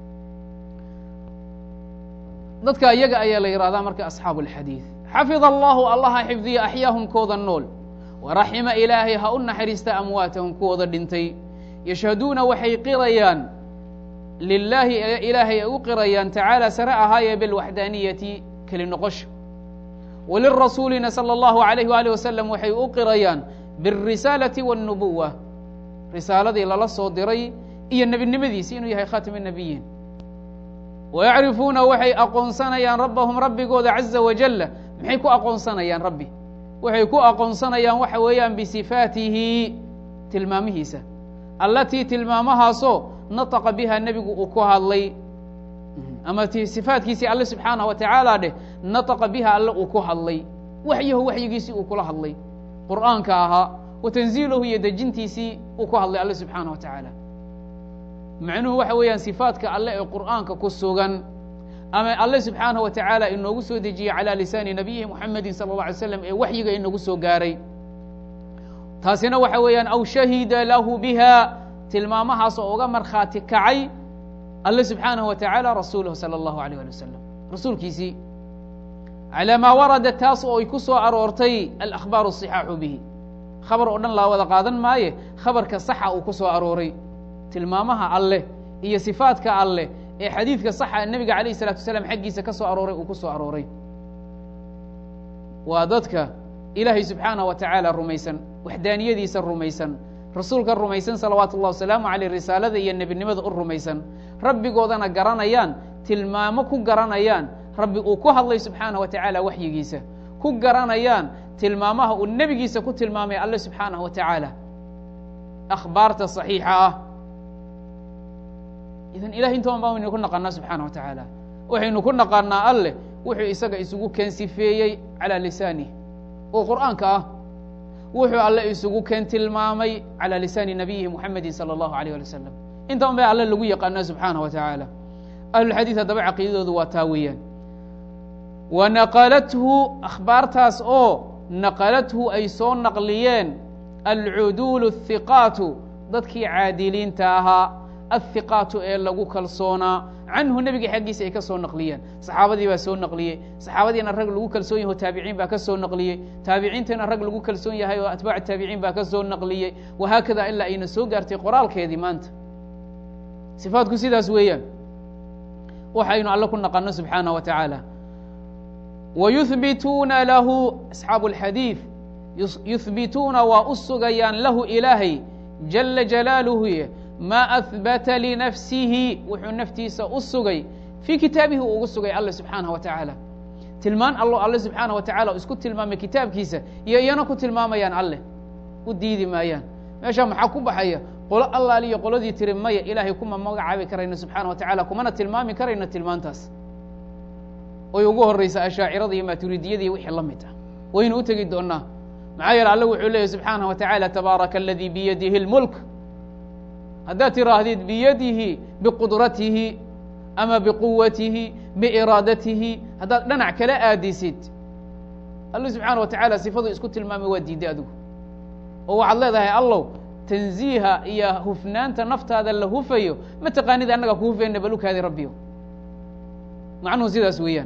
dadka iyaga ayaa la yihahdaa marka asxaabu alxadiid xafida allahu allaha xifdiya axyaahum kooda nool waraxima ilaahay ha u naxariista amwaatahum kuwooda dhintay yashhaduuna waxay qirayaan lilaahi ilaahay ay u qirayaan tacaala sare ahaaye bilwaxdaaniyati keli noqosha walirasuulina salى اllahu alayh waalih wasalam waxay u qirayaan biاrisaalati wاlnubuwa risaaladii lala soo diray iyo nebinimadiisi inuu yahay khaatimi الnabiyiin wayacrifuuna waxay aqoonsanayaan rabbahum rabbigooda caza wajala maxay ku aqoonsanayaan rabbi waxay ku aqoonsanayaan waxa weeyaan bisifaatihi tilmaamihiisa allatii tilmaamahaasoo nataqa biha nebigu uu ku hadlay ama sifaatkiisii alle subxaanah wa tacaala dheh nataqa biha alle uu ku hadlay waxyahu waxyigiisii uu kula hadlay qur'aanka ahaa wa tanziilahu iyo dejintiisii uu ku hadlay alle subxaanah wa tacaala macnuhu waxa weeyaan sifaatka alle ee qur'aanka ku sugan ama alle subxaanah wa tacaala inoogu soo dejiyey calaa lisaani nabiyihi muxamedin sala اllah alay slam ee waxyiga inoogu soo gaaray taasina waxa weeyaan aw shahida lahu biha tilmaamahaas oo uga markhaati kacay alle subxaanaه wa taعaalى rasuulahu salى اllahu alيyh ali wasalam rasuulkiisii calى maa warada taas oo ay ku soo aroortay alakhbaaru الصixaaxu bihi khabar oo dhan laa wada qaadan maaye khabarka saxa uu ku soo arooray tilmaamaha alleh iyo sifaatka alleh ee xadiidka saxa nebiga alayh الsalatu wasalaam xaggiisa ka soo arooray uu ku soo arooray waa dadka ilaahay subxaanaه wa tacaala rumaysan waxdaaniyadiisa rumaysan rasuulka rumaysan salawaatu اllah wasalaamu aleyh risaalada iyo nebinimada u rumaysan rabbigoodana garanayaan tilmaamo ku garanayaan rabbi uu ku hadlay subxaanah wa tacaala waxyigiisa ku garanayaan tilmaamaha uu nebigiisa ku tilmaamay alle subxaanah wa tacaala akhbaarta صaxiixa ah idan ilahay intoban baa waynu ku naqaanaa subxaanah wa tacaala waxaynu ku naqaanaa alleh wuxuu isaga isugu keen sifeeyey calaa lisaanih oo qur'aanka ah wuxuu alle isugu keen tilmaamay calى lisaani nabiyihi muxamedi salى اllahu alيyh ali wasalam intaban bay alle lagu yaqaana subxaanah wa tacaala ahlulxadiid haddaba caqiidadoodu waa taa weeyaan wa naqalathu akhbaartaas oo naqalathu ay soo naqliyeen alcuduulu الhiqaatu dadkii caadiliinta ahaa athiqaatu ee lagu kalsoonaa canhu nebiga xaggiisa ay ka soo naqliyeen saxaabadii baa soo naqliyey saxaabadiina rag lagu kalsoon yahay oo taabiciin baa ka soo naqliyey taabiciintiina rag lagu kalsoon yahay oo atbaac taabiciin baa ka soo naqliyey wahaakada ilaa ayna soo gaartay qoraalkeedii maanta sifaatku sidaas weeyaan waxaynu alle ku naqano subxaanah wa tacaala wayuhbituuna lahu asxaabu اlxadiid yuhbituuna waa u sugayaan lahu ilaahay jala jalaaluhu ma ahbata linafsihi wuxuu naftiisa u sugay fii kitaabihi uu ugu sugay alle subxaanah wa tacaala tilmaan allo alle subxaanah wa tacala isku tilmaamay kitaabkiisa iyo iyana ku tilmaamayaan alleh u diidi maayaan meeshaa maxaa ku baxaya qolo allaaliyo qoladii tiri maya ilaahay kuma magacaabi karayno subxaana wa tacala kumana tilmaami karayno tilmaantaas oy ugu horraysa ashaacirada iyo maaturidiyada iyo wixii la mid ah waynu u tegi doonaa maxaa yeele alle wuxuu leeyahy subxaanah wa tacaala tabaaraka aladii biyadihi اlmulk haddaad tiraahdid biyadihi biqudratihi ama biquwatihi biiraadatihi haddaad dhanac kala aadisid alle subxaana wa tacaala sifadu isku tilmaamay waa diiday adigu oo waxaad leedahay allow tanziiha iyo hufnaanta naftaada la hufayo ma taqaanid annaga ku hufayna balukaadi rabbiyo macnuhu sidaas weeyaan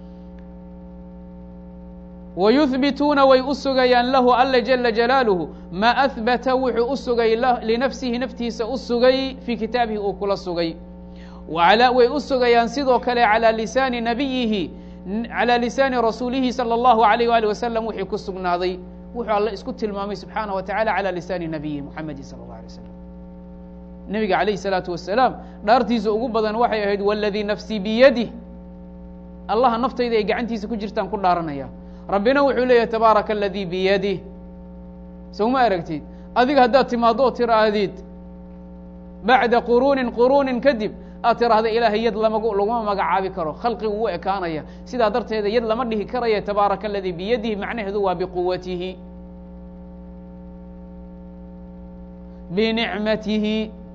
wayuhbituuna way u sugayaan lahu alle jala jalaaluhu ma ahbata wuxuu u sugay linafsihi naftiisa u sugay fii kitaabihi uu kula sugay way u sugayaan sidoo kale calى lisaani nabiyihi calى lisaani rasuulihi salى اllahu alayh ali wasalam wixii ku sugnaaday wuxuu alle isku tilmaamay subxaanah wa tacala calى lisaani nabiyihi muxamedi salى اllah alay slam nebiga alayh الsalaatu wasalaam dhaartiisa ugu badan waxay ahayd wاladii nafsii biyadih allaha naftayda ay gacantiisa ku jirtaan ku dhaaranaya rabbina wuxuu leeyahay tabaaraka aladii biyadih sowma aragtid adiga haddaad timaado oo tiraahdid bacda quruunin quruunin kadib aad tiraahda ilaahay yad lama laguma magacaabi karo khalqigu wuu ekaanaya sidaa darteeda yad lama dhihi karaya tabaaraka aladii biyadihi macnaheedu waa biquwatihi binicmatihi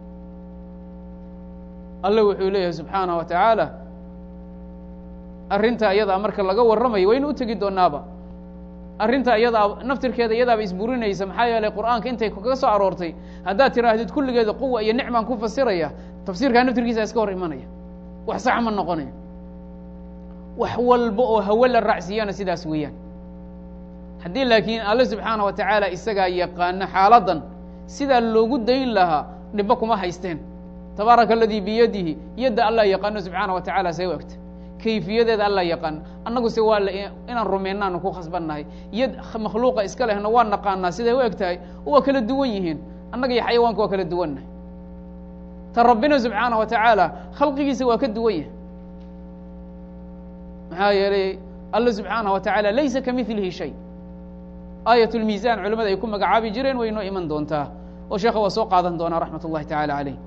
alle wuxuu leeyahay subxaanah wa tacaala arrinta iyadaa marka laga warramayo waynu u tegi doonaaba arrinta iyadaa naftirkeeda iyadaaba isburinaysa maxaa yeelay qur'aanka intay kaga soo aroortay haddaad tiraahdid kulligeeda quwa iyo nicmaan ku fasiraya tafsiirkaa naftirkiisa iska hor imanaya wax sax ma noqonayo wax walba oo hawe la raacsiiyana sidaas weeyaan haddii laakiin alle subxaana wa tacaala isagaa yaqaano xaaladdan sidaa loogu dayn lahaa dhibbo kuma haysteen tabaaraka aladii biyadihi yadda allah yaqaano subxaana wa tacala see u egta kayfiyadeeda alla yaqaan annagu se waa inaan rumaynaanu ku khasbannahay yad makhluuqa iska lehna waa naqaanaa siday u eg tahay waa kala duwan yihiin annaga iyo xayawaanka waa kala duwannahay ta rabbina subxaana wa tacaala khalqigiisa waa ka duwan yahay maxaa yeelay alla subxaana wa tacaala laysa ka milihi shay aayat lmiisan culimada ay ku magacaabi jireen way noo iman doontaa oo sheekha waa soo qaadan doonaa raxmat اllahi tacala caleyh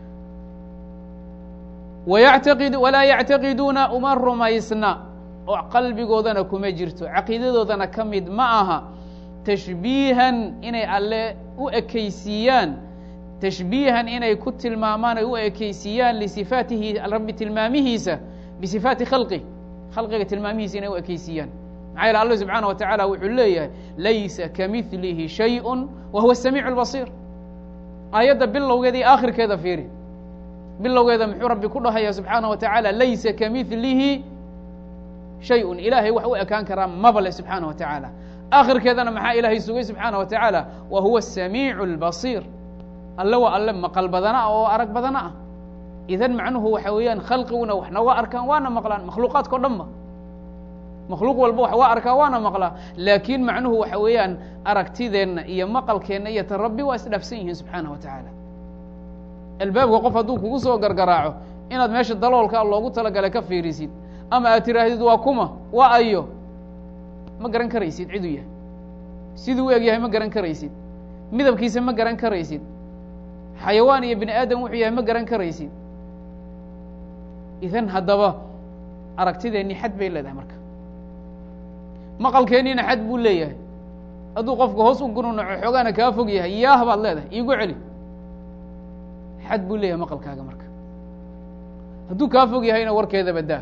wayactaqid walaa yactaqiduuna uma rumaysna oo qalbigoodana kuma jirto caqiidadoodana ka mid ma aha tashbiihan inay alle u ekaysiiyaan tashbiihan inay ku tilmaamaan ay u ekaysiiyaan lisifaatihi rabbi tilmaamihiisa bisifaati khalqih khalqiga tilmaamihiisa inay u ekaysiiyaan maxaa yeele allah subxaana wa tacaala wuxuu leeyahay laysa kamidlihi shayءu wa huwa samiicu اlbasiir aayadda bilowgeeda iyo aakhirkeeda fiiri bilowgeeda muxuu rabbi ku dhahaya subxaana wa tacaala laysa kamidlihi shayun ilaahay wax u ekaan karaa maba le subxaana wa tacaala aakhirkeedana maxaa ilaahay sugay subxaana wa tacaala wa huwa samiicu اlbasiir alle waa alle maqal badana ah oo arag badana ah idan macnuhu waxa weeyaan khalqiguna wax nooga arkaan waana maqlaan makhluuqaadka o dhan ba makhluuq walba wax waa arkaa waana maqlaa laakiin macnuhu waxa weeyaan aragtideenna iyo maqalkeenna iyo ta rabbi waa isdhaafsan yihiin subxaana wa tacaala albaabka qof hadduu kugu soo gargaraaco inaad meesha daloolkaa loogu talagalay ka fiirisid ama aad tiraahdid waa kuma waa ayo ma garan karaysid ciduu yahay siduu u eg yahay ma garan karaysid midabkiisa ma garan karaysid xayawaan iyo bini aadam wuxuu yahay ma garan karaysid idan haddaba aragtideennii xad bay leedahay marka maqalkeenniina xad buu leeyahay hadduu qofka hoos u gununaco xoogaana kaa fog yahay yaah baad leedahay iigu celi xad buu leeyahay maqalkaaga marka hadduu kaa fog yahayna warkeeda badaa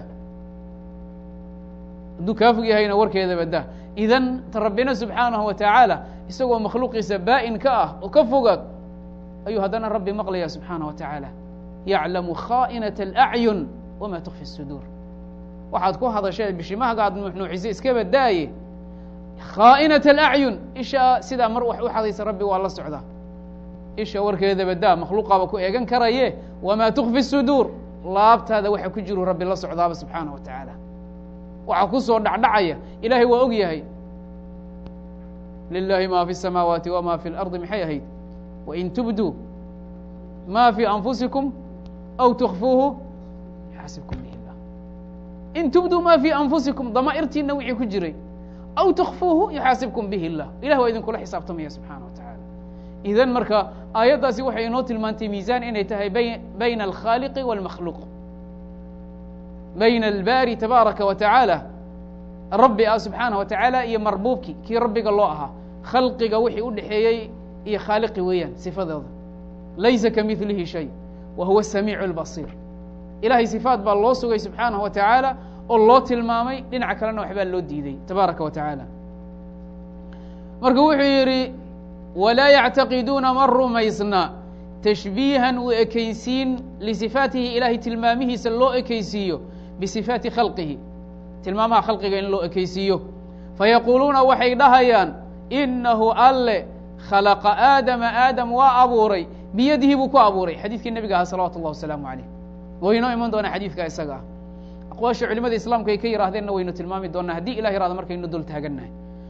hadduu kaa fog yahayna warkeeda badaa idan ta rabbina subxaanahu wa tacaala isagoo makhluuqiisa baa'in ka ah oo ka fogaag ayuu haddana rabbi maqlaya subxaana wa tacaala yaclamu khaa'inaة اlacyun wama tukfi الsuduur waxaad ku hadashee bishimahaga aad nuuxnuuxisay iska badaaye khaa'inaة اlacyun isha sidaa mar wax u xadaysa rabbi waa la socdaa isha warkeeda badaa makhluuqaaba ku eegan karaye wama tukfi الsuduur laabtaada waxa ku jiru rabbi la socdaaba subxaana wa tacaala waxaa ku soo dhacdhacaya ilahay waa og yahay lilahi ma fi الsamaawaati wma fi اlarضi maxay ahayd wain tubduu ma fi anfusikum aw tukfuuhu yaxasibkum bihi llah in tubduu ma fi anfusikum damaa'irtiina wixii ku jiray aw tukfuuhu yuxaasibkum bihi اllah ilah waa idinkula xisaabtamaya subxaana wa tacaala idan marka aayaddaasi waxay inoo tilmaantay miisaan inay tahay bayna alkhaaliqi wاlmakhluuq bayna albaari tabaaraka wa tacaala rabbi ah subxaana wa tacaala iyo marbuubkii kii rabbiga loo ahaa khalqiga wixii u dhexeeyey iyo khaaliqi weeyaan sifadeeda laysa kamidlihi shay wa huwa samiicu اlbasiir ilahay sifaat baa loo sugay subxaanaه wa tacaala oo loo tilmaamay dhinaca kalena waxbaa loo diiday tabaaraka wa tacaala marka wuxuu yidhi walaa yactaqiduuna ma rumaysna tashbiihan u ekaysiin lisifaatihi ilahay tilmaamihiisa loo ekaysiiyo bisifaati khalqihi tilmaamaha khalqiga in loo ekaysiiyo fayaquuluuna waxay dhahayaan inahu alle khalaqa aadama aadam waa abuuray biyadihi buu ku abuuray xadiidkii nebiga ahaa salawatu اllah wasalaamu calayh waynoo iman doonaa xadiidka isaga ah aqwaasha culimada islaamku ay ka yihaahdeenna waynu tilmaami doonaa haddii ilah yihahdo markaynu dul taagannahay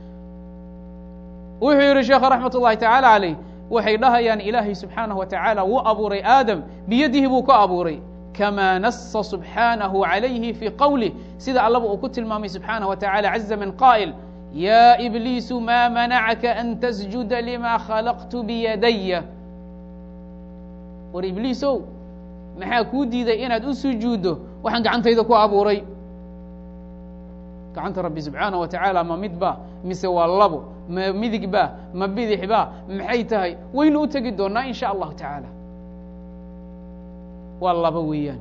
wuxuu yihi sheekha raxmat ullahi tacaala calayh waxay dhahayaan ilaahay subxaanahu wa tacaala wuu abuuray aadam biyadihi buu ku abuuray kama nasa subxaanahu calayhi fii qowlih sida allaba uu ku tilmaamay subxaanaه wa tacala caza min qaa'il ya ibliisu ma manacaka an tasjuda lima khalaqtu biyadaya war ibliisow maxaa kuu diiday inaad u sujuuddo waxaan gacantayda ku abuuray gacanta rabbi subxaanaه wa tacaala ma mid ba mise waa labo ma midig ba ma bidix ba maxay tahay waynu u tegi doonaa in sha allahu tacaala waa laba weeyaan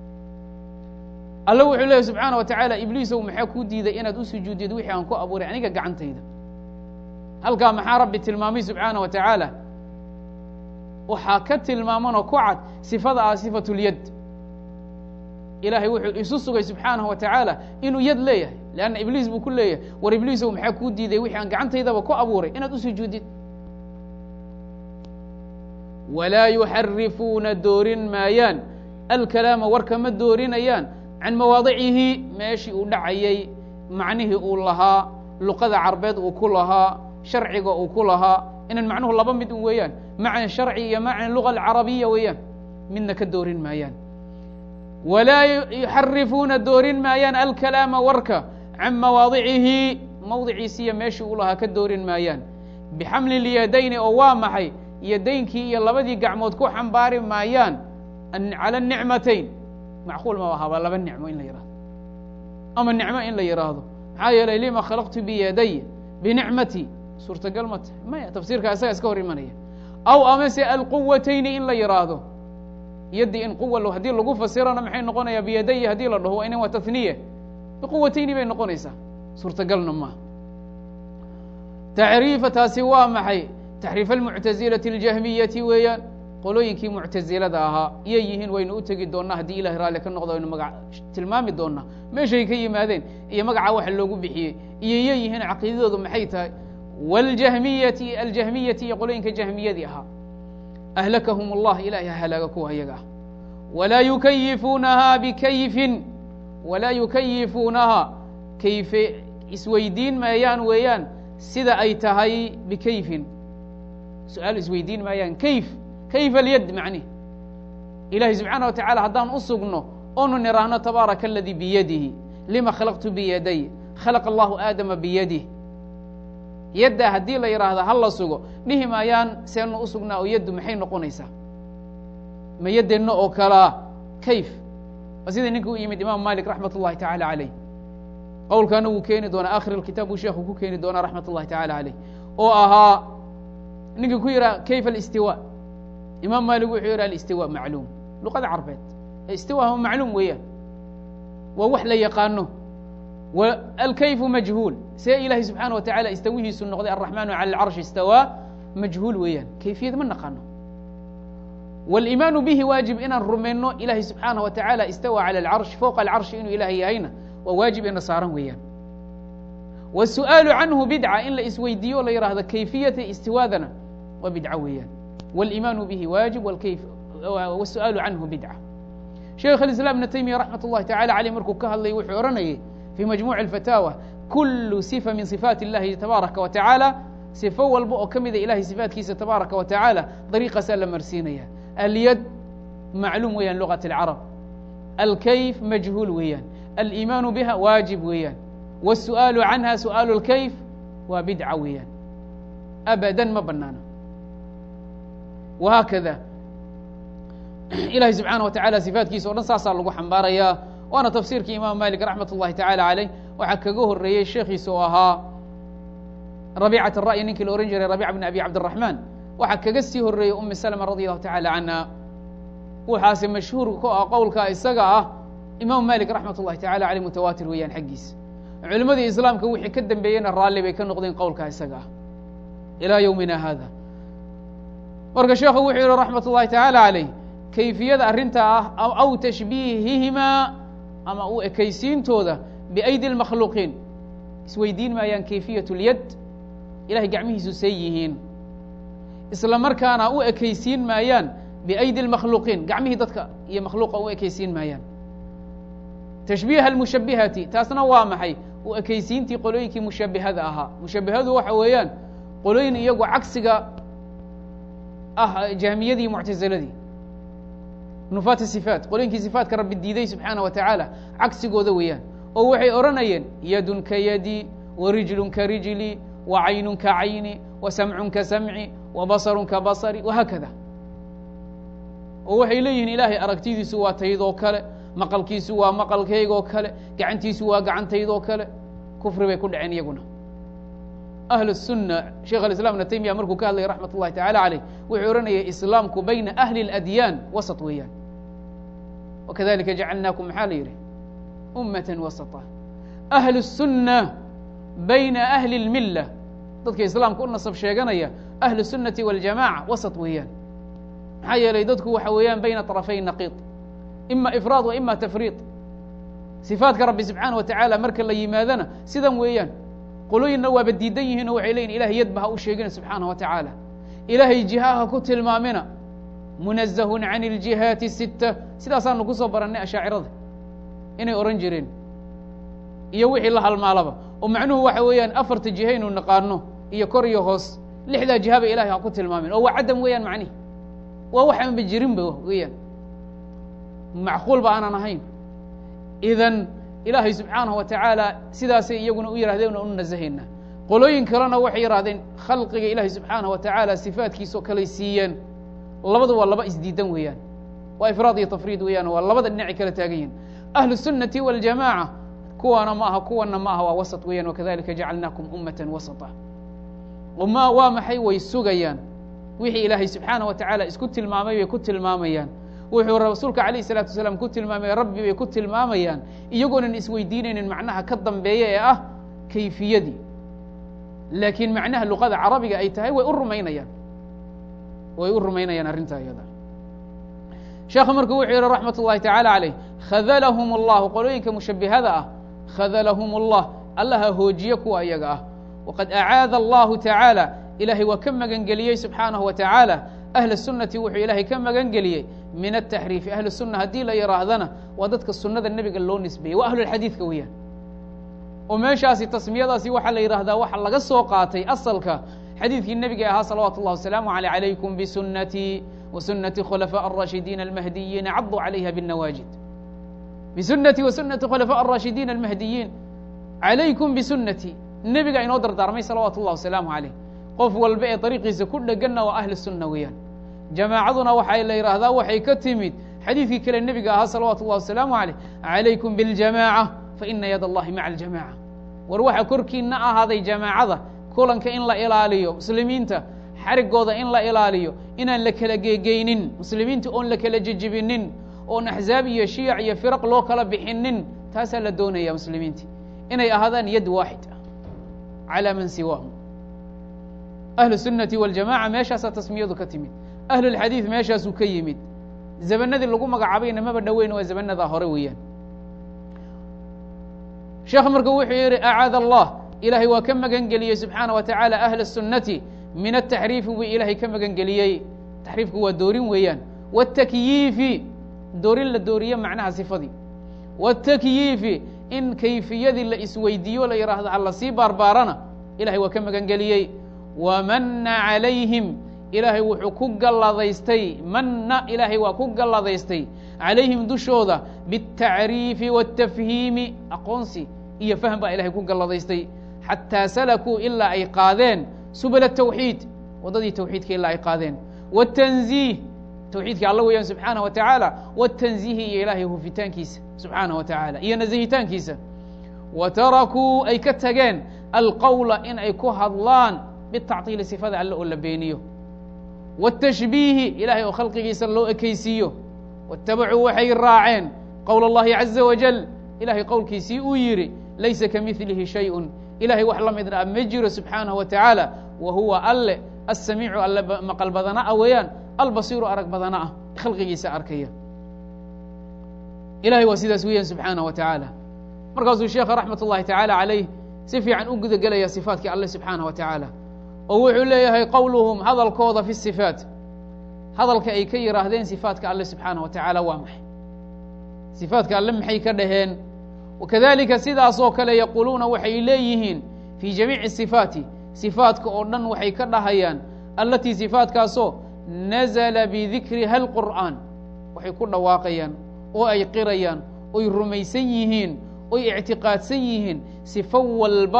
alla wuxuu leeyahy subxaana wa tacaala ibliisow maxaa kuu diiday inaad u sujuudid wixii aan ku abuuray aniga gacantayda halkaa maxaa rabbi tilmaamay subxaana wa tacaala waxaa ka tilmaamanoo ku cad sifada ah sifatu lyad ilahay wuxuu isu sugay subxaanaه wa tacaala inuu yad leeyahay leanna ibliis buu ku leeyahay war ibliisow maxaa kuu diiday wixii aan gacantaydaba ku abuuray inaad u sujuudid walaa yuxarifuuna doorin maayaan alkalaama warka ma doorinayaan can mawaadicihi meeshii uu dhacayay macnihii uu lahaa luqada carbeed uu ku lahaa sharciga uu ku lahaa inan macnuhu laba mid un weeyaan macna sharci iyo macna luga alcarabiya weeyaan midna ka doorin maayaan walaa yuxarifuuna doorin maayaan alkalaama warka can mawaadicihi mawdiciisiiyo meeshii u lahaa ka doorin maayaan bixamli lyadayni oo waa maxay yadaynkii iyo labadii gacmood ku xambaari maayaan cala nicmatayn macquul ma ahaaba laba nicmo in la yihahdo ama nicmo in la yidhaahdo maxaa yeelay lima khalaqtu biyaday binicmati suurtagal ma tahay maya tafsiirka isaga iska hor imanaya aw amase alquwatayni in la yidhaahdo yaddii in quwa haddii lagu fasirana maxay noqonayaa biyadayi haddii la dhaho waa inan waa tahniye biquwatayni bay noqonaysaa suurtagalna maaha tacriifa taasi waa maxay taxriif almuctazilati اljahmiyati weeyaan qolooyinkii muctazilada ahaa iyay yihiin waynu u tegi doonaa haddii ilahay raalli ka noqdo waynu maga tilmaami doonaa meeshay ka yimaadeen iyo magaca waxa loogu bixiyey iyo iyay yihiin caqiidadoodu maxay tahay wاljahmiyati aljahmiyati iyo qolooyinka jahmiyadii ahaa ahlakahum اllah ilahay ha halaaga kuwa ayaga ah walaa yukayifuunaha bikayfin walaa yukayifuunaha kayfe isweydiin maayaan weeyaan sida ay tahay bikayfin su-aal isweydiin maayaan kayf kayfa alyad macnih ilahi subxaana wa tacala haddaan u sugno oonu niraahno tabaaraka aladii biyadihi lima khalaqtu biyaday khalaqa allahu aadama biyadih yadda haddii la yidhaahda ha la sugo dhihi maayaan seenu u sugnaa oo yaddu maxay noqonaysaa ma yaddeenna oo kalaa kayf waa sidai ninka u yimid imaam malik raxmat اllahi tacala calayh qowlkaana wuu keeni doonaa akhir alkitaab buu sheekhu ku keeni doonaa raxmat اllahi tacala calayh oo ahaa ninka ku yidhaha kayfa alistiwa imaam malik wuxuu yidhi alistiwa macluum luqada carbeed istiwa ma macluum weeyaan waa wax la yaqaano alkayfu majhuul see ilahi subxaana wa tacala istawihiisu noqday alraxmanu cala alcarshi istawaa majhuul weeyaan kayfiyad ma naqaano wاliimaanu bihi waajib inaan rumayno ilahi subxaanaه wa tacala istawى calى alcarsh fowqa alcarshi inuu ilaah yahayna waa waajib ina saaran weeyaan wالsu'aalu canhu bidca in la isweydiiyo o la yihahdo kayfiyata istiwaadana waa bidco weeyaan wاliimaanu bihi waajib wالsu'aalu canhu bidca sheikh اiسlاm ibn taymiya raxmat اllahi tacala aleyh markuu ka hadlayay wuxuu odhanayay fii majmuع اfataawa kulu sifa min صifaat اllahi tabaaraka wa tacaala sifo walba oo ka mida ilahay sifaatkiisa tabaaraka wa tacaala dariiqaasaa la marsiinaya alyad macluum weeyaan lugaة اlcarab alkayf majhuul weeyaan aliimaanu biha waajib weeyaan wالsu'aalu canha su'aalu اlkayf waa bidca weeyaan abadan ma banaano wahaakada ilahi subxaana wa tacala sifaatkiisa o dhan saasaa lagu xambaarayaa waana tafsiirkii imaam malik raxmat اllahi tacala caleyh waxaa kaga horeeyey sheekhiisa oo ahaa rabiicat الra'yi ninkii la ohan jiray rabica bn abi cabdالraxman waxaa kaga sii horeeyey umi slma radi allahu tacala canha waxaase mashhuur ku ah qowlka isaga ah imaam malik raxmat اllahi tacala aleyh mutawaatir weeyaan xaggiisa culimadii islaamka wixii ka dambeeyeyna raalli bay ka noqdeen qowlka isaga ah ilaa ywmina hada marka sheekhu wuxuu yihi raxmat اllahi tacala caleyh kayfiyada arrintaa ah aw tashbiihihimaa ama u ekaysiintooda biaydi اlmakhluuqiin isweydiin maayaan kayfiyat اlyad ilahay gacmihiisu say yihiin isla markaana u ekaysiin maayaan biaydi اlmakhluuqiin gacmihii dadka iyo makhluuqa u ekaysiin maayaan tashbiiha almushabihati taasna waa maxay u ekaysiintii qolooyinkii mushabihada ahaa mushabihadu waxa weeyaan qolooyin iyagu cagsiga ah jahmiyadii muctaziladii nufaat sifaat qolooyinkii sifaatka rabbi diiday subxaana wa tacaala cagsigooda weeyaan oo waxay odhanayeen yadun ka yadi wa rijlun ka rijli wa caynun ka cayni wa samcun ka samci wa basarun ka basari wahaakada oo waxay leeyihiin ilaahay aragtidiisu waa taydoo kale maqalkiisu waa maqalkaygoo kale gacantiisu waa gacantaydoo kale kufri bay ku dhaceen iyaguna ahl الsunna sheikh aislam ibn taymiya markuu ka hadlayay raxmat اllahi tacala caleyh wuxuu odhanayay islaamku bayna ahli اladyaan wasط weeyaan wakadalika jacalnaakum maxaa la yidhi ummata wasطa ahlu الsunna bayna ahli اlmila dadka islaamka u nasab sheeganaya ahlu الsunnati wاljamaca wasط weeyaan maxaa yeelay dadku waxa weeyaan bayna طرafay naqiid ima ifraad wa ima tafriid sifaatka rabbi subxaana wa tacaala marka la yimaadana sidan weeyaan qolooyinna waaba diidan yihiin oo waxay leyihin ilahay yadba ha u sheegina subxaana wa tacaala ilaahay jiha ha ku tilmaamina munazahun can اljihaati الsita sidaasaanu kusoo barannay ashaacirada inay odhan jireen iyo wixii la halmaalaba oo macnuhu waxa weeyaan afarta jihaynu naqaano iyo kor iyo hoos lixdaa jiha ba ilahay ha ku tilmaamin oo waa cadam weeyaan macnihi waa waxaan ba jirinba weeyaan macquul ba aanan ahayn idan ilaahay subxaanahu wa tacaala sidaasay iyaguna u yidhahdeen u nasahayna qolooyin kalena waxay yidhahdeen khalqiga ilaahay subxaanahu wa tacaala sifaatkiisao kaley siiyeen labadu waa laba isdiidan weeyaan waa ifraad iyo tafriid weeyaan waa labada dhinacay kala taagan yihin ahlu الsunnati waاljamaaca kuwaana ma aha kuwana ma aha waa wasط weeyaan wakadalika jacalnaakum ummata wasطa ma waa maxay way sugayaan wixii ilaahay subxaanaه wa tacaala isku tilmaamay bay ku tilmaamayaan wuxuu rasuulka alayh الsalaatu wasalaam ku tilmaamay rabbi bay ku tilmaamayaan iyagoonan isweydiinaynin macnaha ka dambeeya ee ah kayfiyadii laakiin macnaha luqada carabiga ay tahay way u rumaynayaan way u rumaynayaan arrintaa iyada sheekhu marku wuxuu yihi raxmat ullahi tacaala calayh khadalahum اllahu qolooyinka mushabihada ah khadalahum اllah allaha hoojiye kuwa iyaga ah waqad acaada allahu tacaala ilahay waa ka magan geliyey subxaanahu wa tacaala ahla sunnati wuxuu ilaahay ka magan geliyey min ataxriifi ahlu sunna haddii la yihaahdana waa dadka sunnada nebiga loo nisbeeyey waa ahlulxadiidka weeyaan oo meeshaasi tasmiyadaasi waxaa la yidhahdaa waxa laga soo qaatay asalka xadiidkii nebiga ahaa salawaatu اllah wasalaamu aleyh calaykum bisunatii wsunati khulafاء الrashidiin almahdiyiina caduu calayha bالnawaajid bisunati wasunati khulafاء الrashidiin almahdiyiin calaykum bisunati nebiga inoo dardaarmay salawaatu اllah wasalaamu aleyh qof walba ee dariiqiisa ku dheganna waa ahli sunna weeyaan jamaacaduna waxay la yidhaahdaa waxay ka timid xadiidkii kale nebiga ahaa salawaatu اllah wasalaamu aleyh calaykum biاljamaaca faina yad allahi maca aljamaca war waxa korkiina ahaaday jamaacada kulanka in la ilaaliyo muslimiinta xarigooda in la ilaaliyo inaan la kala geegeynin muslimiinta oon la kala jejibinin oon axzaab iyo shiyac iyo firaq loo kala bixinin taasaa la doonaya muslimiinta inay ahaadaan yad waaxid ah calى man siwaahum ahlu الsunnati waاljamaca meeshaasaa tasmiyadu ka timid ahlulxadiid meeshaasuu ka yimid zamanadii lagu magacaabayna maba dhoweyn waa zamanadaa hore weeyaan sheekh marka wuxuu yihi acaad allah ilahay waa ka magan geliyey subxaana wa tacaala ahla الsunnati min ataxriifi buu ilaahay ka magan geliyey taxriifku waa doorin weeyaan wاtakyiifi doorin la dooriye macnaha sifadii wاtakyiifi in kayfiyadii la isweydiiyo la yidhaahdo ha lasii baarbaarana ilahay waa ka magan geliyey wamana calayhim ilaahay wuxuu ku galladaystay manna ilaahay waa ku galladaystay calayhim dushooda biالtacriifi wالtafhiimi aqoonsi iyo fahm baa ilahay ku galladaystay xataa salakuu ilaa ay qaadeen subl التwxiid waddadii tawxiidka ilaa ay qaadeen wالتنزih tawxiidkii alla weeyaan subxaanaه wa taعaalى wالتنزihi iyo ilaahay hufitaankiisa subxaanaه wa taعaalى iyo nasihitaankiisa wa tarakuu ay ka tageen alqowla in ay ku hadlaan bitacطiili sifada alle oo la beeniyo wالتashbiihi ilahay oo khalqigiisa loo ekeysiiyo waاtabacuu waxay raaceen qowl اllahi عaزa wajل ilahay qowlkiisii uu yidhi laysa kamilihi shayء ilahay wax la midna ma jiro subxaanaه wa taعaalى wa huwa alle asamiicu alle maqal badana ah weeyaan albasiiru arag badana ah khalqigiisa arkaya ilahay waa sidaas weeyaan subxaanaه wa taعaalى markaasuu sheekha raxmat اllahi taعaalى عalayh si fiican u guda gelaya صifaatkii alle subxaanaه wa taعaalى oo wuxuu leeyahay qowluhum hadalkooda fi الصifaat hadalka ay ka yihaahdeen صifaatka alle subxaanaه wa taعaalى waa maxay صifaatka alle maxay ka dhaheen wakadalika sidaasoo kale yaquuluuna waxay leeyihiin fii jamiici sifaati sifaatka oo dhan waxay ka dhahayaan allatii sifaatkaasoo nazla bidikriha alqur'aan waxay ku dhawaaqayaan oo ay qirayaan oy rumaysan yihiin oy ictiqaadsan yihiin sifo walba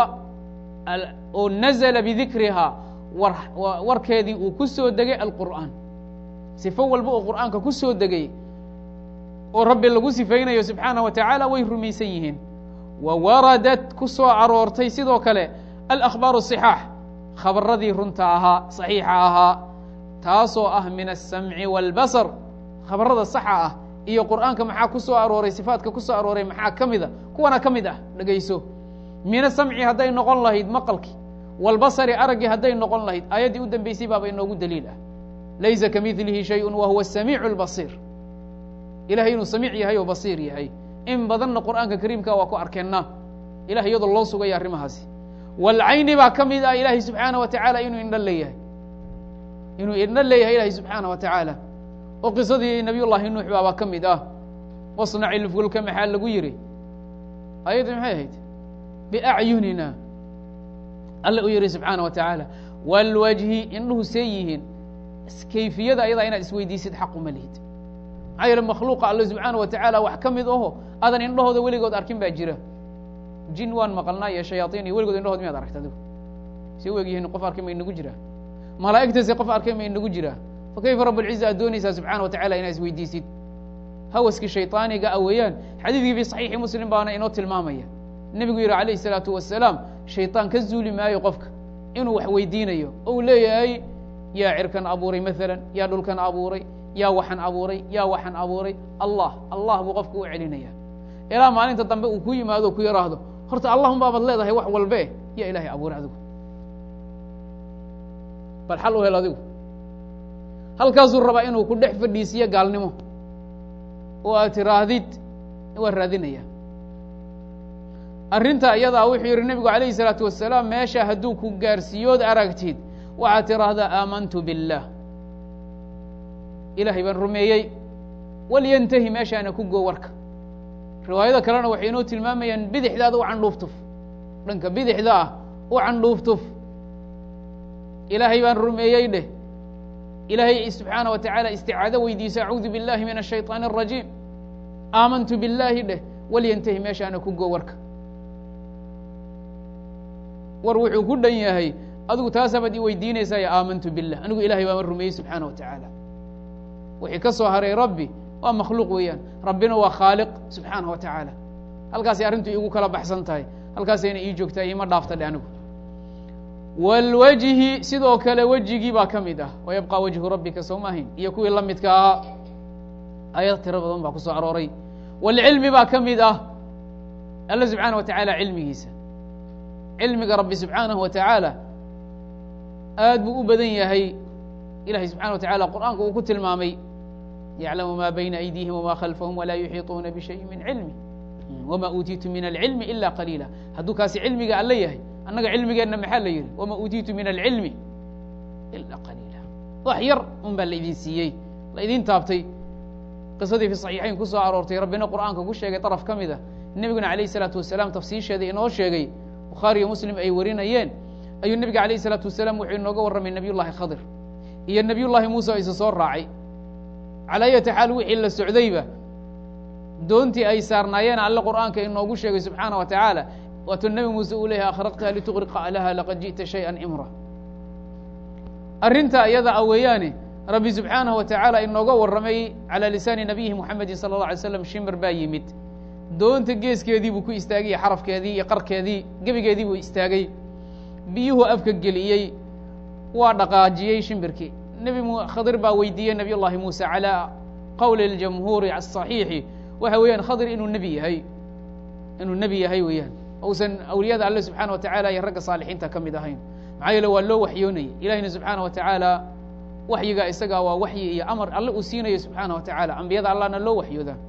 oo nazla bidikrihaa warkeedii uu ku soo degay alqur'aan sifo walba oo qur'aanka ku soo degay oo rabbi lagu sifaynayo subxaanaه wa taعaalى way rumaysan yihiin wa waradat ku soo aroortay sidoo kale alأkhbaaru الصixaax khabaradii runta ahaa صaxiixa ahaa taasoo ah min الsamci wاlbasr khabarada saxa ah iyo qur'aanka maxaa ku soo arooray sifaatka ku soo arooray maxaa ka mida kuwana ka mid ah dhegayso min asamci hadday noqon lahayd maqalkii wاlbasri araggii hadday noqon lahayd aayaddii u dambeysay baaba inoogu daliil ah laysa kamilihi shayء wa huwa الsamiic الbasir ilahay inuu samiic yahay oo basiir yahay in badanna qur'aanka kariimka waa ku arkeenna ilahay iyadoo loo sugaya arrimahaasi wاlcayni baa ka mid ah ilahay subxaanaه wa taعaalى inuu indho leeyahay inuu indho leeyahay ilahay subxaanaه wa taعaalى oo qisadii nabiy llahi nuux baabaa ka mid ah wasnac ilfulka maxaa lagu yidhi ayaddi maxay ahayd biacyunina alle u yihi subxaanaه wa taعaalى wاlwajhi indhuhu see yihiin kayfiyada ayadaa inaad isweydiisid xaq uma lihid maxaa yeele makhluuqa alle subxaana wa tacaala wax ka mid aho aadan indhahooda weligood arkin baa jira jin waan maqalnaa iyo shayaaطiin iyo weligood indhahood miyaad aragta adigu say u egyihiin qof arkay ma inagu jiraa malaa'igtase qof arkay ma inagu jiraa fa kayfa rab اlciza aad doonaysaa subxana wa tacala inaa isweydiisid hawaskii shayطaaniga a weeyaan xadiidkii fi صaxiixi muslim baana inoo tilmaamaya nebigu yihi alayh الsalaatu wasalaam shayطaan ka zuuli maayo qofka inuu wax weydiinayo oo uu leeyahay yaa cirkan abuuray maalan yaa dhulkan abuuray yaa waxan abuuray yaa waxan abuuray allah allah buu qofka u celinaya ilaa maalinta dambe uu ku yimaado ku yaraahdo horta allahum baabaad leedahay wax walbe yaa ilahay abuuray adigu bal xal u hel adigu halkaasuu rabaa inuu ku dhex fadhiisiyo gaalnimo oo aad tiraahdid waa raadinaya arrinta iyadaa wuxuu yihi nebigu alayhi الsalaatu wasalaam meesha hadduu ku gaarsiiyood aragtid waxaad tiraahdaa aamantu biاllah ilahay baan rumeeyey walyantahi meeshaana ku goo warka riwaayada kalena waxay inoo tilmaamayaan bidixdaada u candhuuftuf dhanka bidixda ah u candhuuftuf ilaahay baan rumeeyey dheh ilaahay subxaana wa tacaala isticaado weydiiso acuudu biاllahi min الshayطaan الrajiim aamantu biاllaahi dheh walyantahi meeshaana ku goo warka war wuxuu ku dhan yahay adigu taasabaad i weydiinaysaa ya aamantu billah anigu ilahay baama rumeeyey subxaana wa tacaala wixii ka soo haray rabbi waa makhluuq weeyaan rabbina waa khaaliq subxaana wa tacaala halkaasay arrintu iigu kala baxsan tahay halkaasayna ii joogtaa ima dhaafta dhe anigu wاlwajhi sidoo kale wejigii baa ka mid ah wayabqa wajhu rabbika sowmahin iyo kuwii la midka ahaa ayad tiro badan baa ku soo arooray wاlcilmi baa ka mid ah alla subxaana wa tacaala cilmigiisa cilmiga rabbi subxaanahu wa tacaala aad buu u badan yahay ilahay subxana wa tacala qur'aanka uu ku tilmaamay yaclamu ma bayna aydihim wma khalfahum walaa yuxiiطuuna bishayi min cilmi wma uutiitu min alcilmi ila qaliila hadduu kaasi cilmiga alle yahay annaga cilmigeenna maxaa la yihi wama uutiitu min alcilmi ila qaliila wax yar un baa laidin siiyey laidin taabtay qisadii fi صaxiixayn ku soo aroortay rabbina qur'aanka ku sheegay طaraf ka mid a nebiguna alayh الsalaatu wasalaam tafsiisheeda inoo sheegay bukhaari iyo muslim ay warinayeen ayuu nebiga alayh الsalaatu wasalaam wuxuu inooga warramay nebiy llahi khadir iyo nebiy llahi muuse o isa soo raacay calaa ayati xaal wixii la socdayba doontii ay saarnaayeen alle qur'aanka inoogu sheegay subxaana wa tacaala waatuu nebi muuse uu leeyahay akhraqtaha lituqriqa alaha laqad ji'ta shayئa imra arrinta iyada a weeyaane rabbi subxaanaه wa tacaala inooga warramay calى lisaani nabiyihi muxamedi salى اlه alay slam shimir baa yimid doonta geeskeedii buu ku istaagay iyo xarafkeedii iyo qarkeedii gebigeedii buu istaagay biyuhu afka geliyey waa dhaqaajiyey shimbirkii nebi khadir baa weydiiyey nabiy llahi muuse calى qowli اljamhuuri aلصaxiixi waxa weeyaan khadir inuu nebi yahay inuu nebi yahay weeyaan ousan awliyada alle subxaana wa tacala iyo ragga saalixiinta ka mid ahayn maxaa yeele waa loo waxyoonayay ilahina subxaana wa tacaala waxyiga isaga waa waxyi iyo amar alle uu siinayo subxaana wa tacaala ambiyada allahna loo waxyoodaa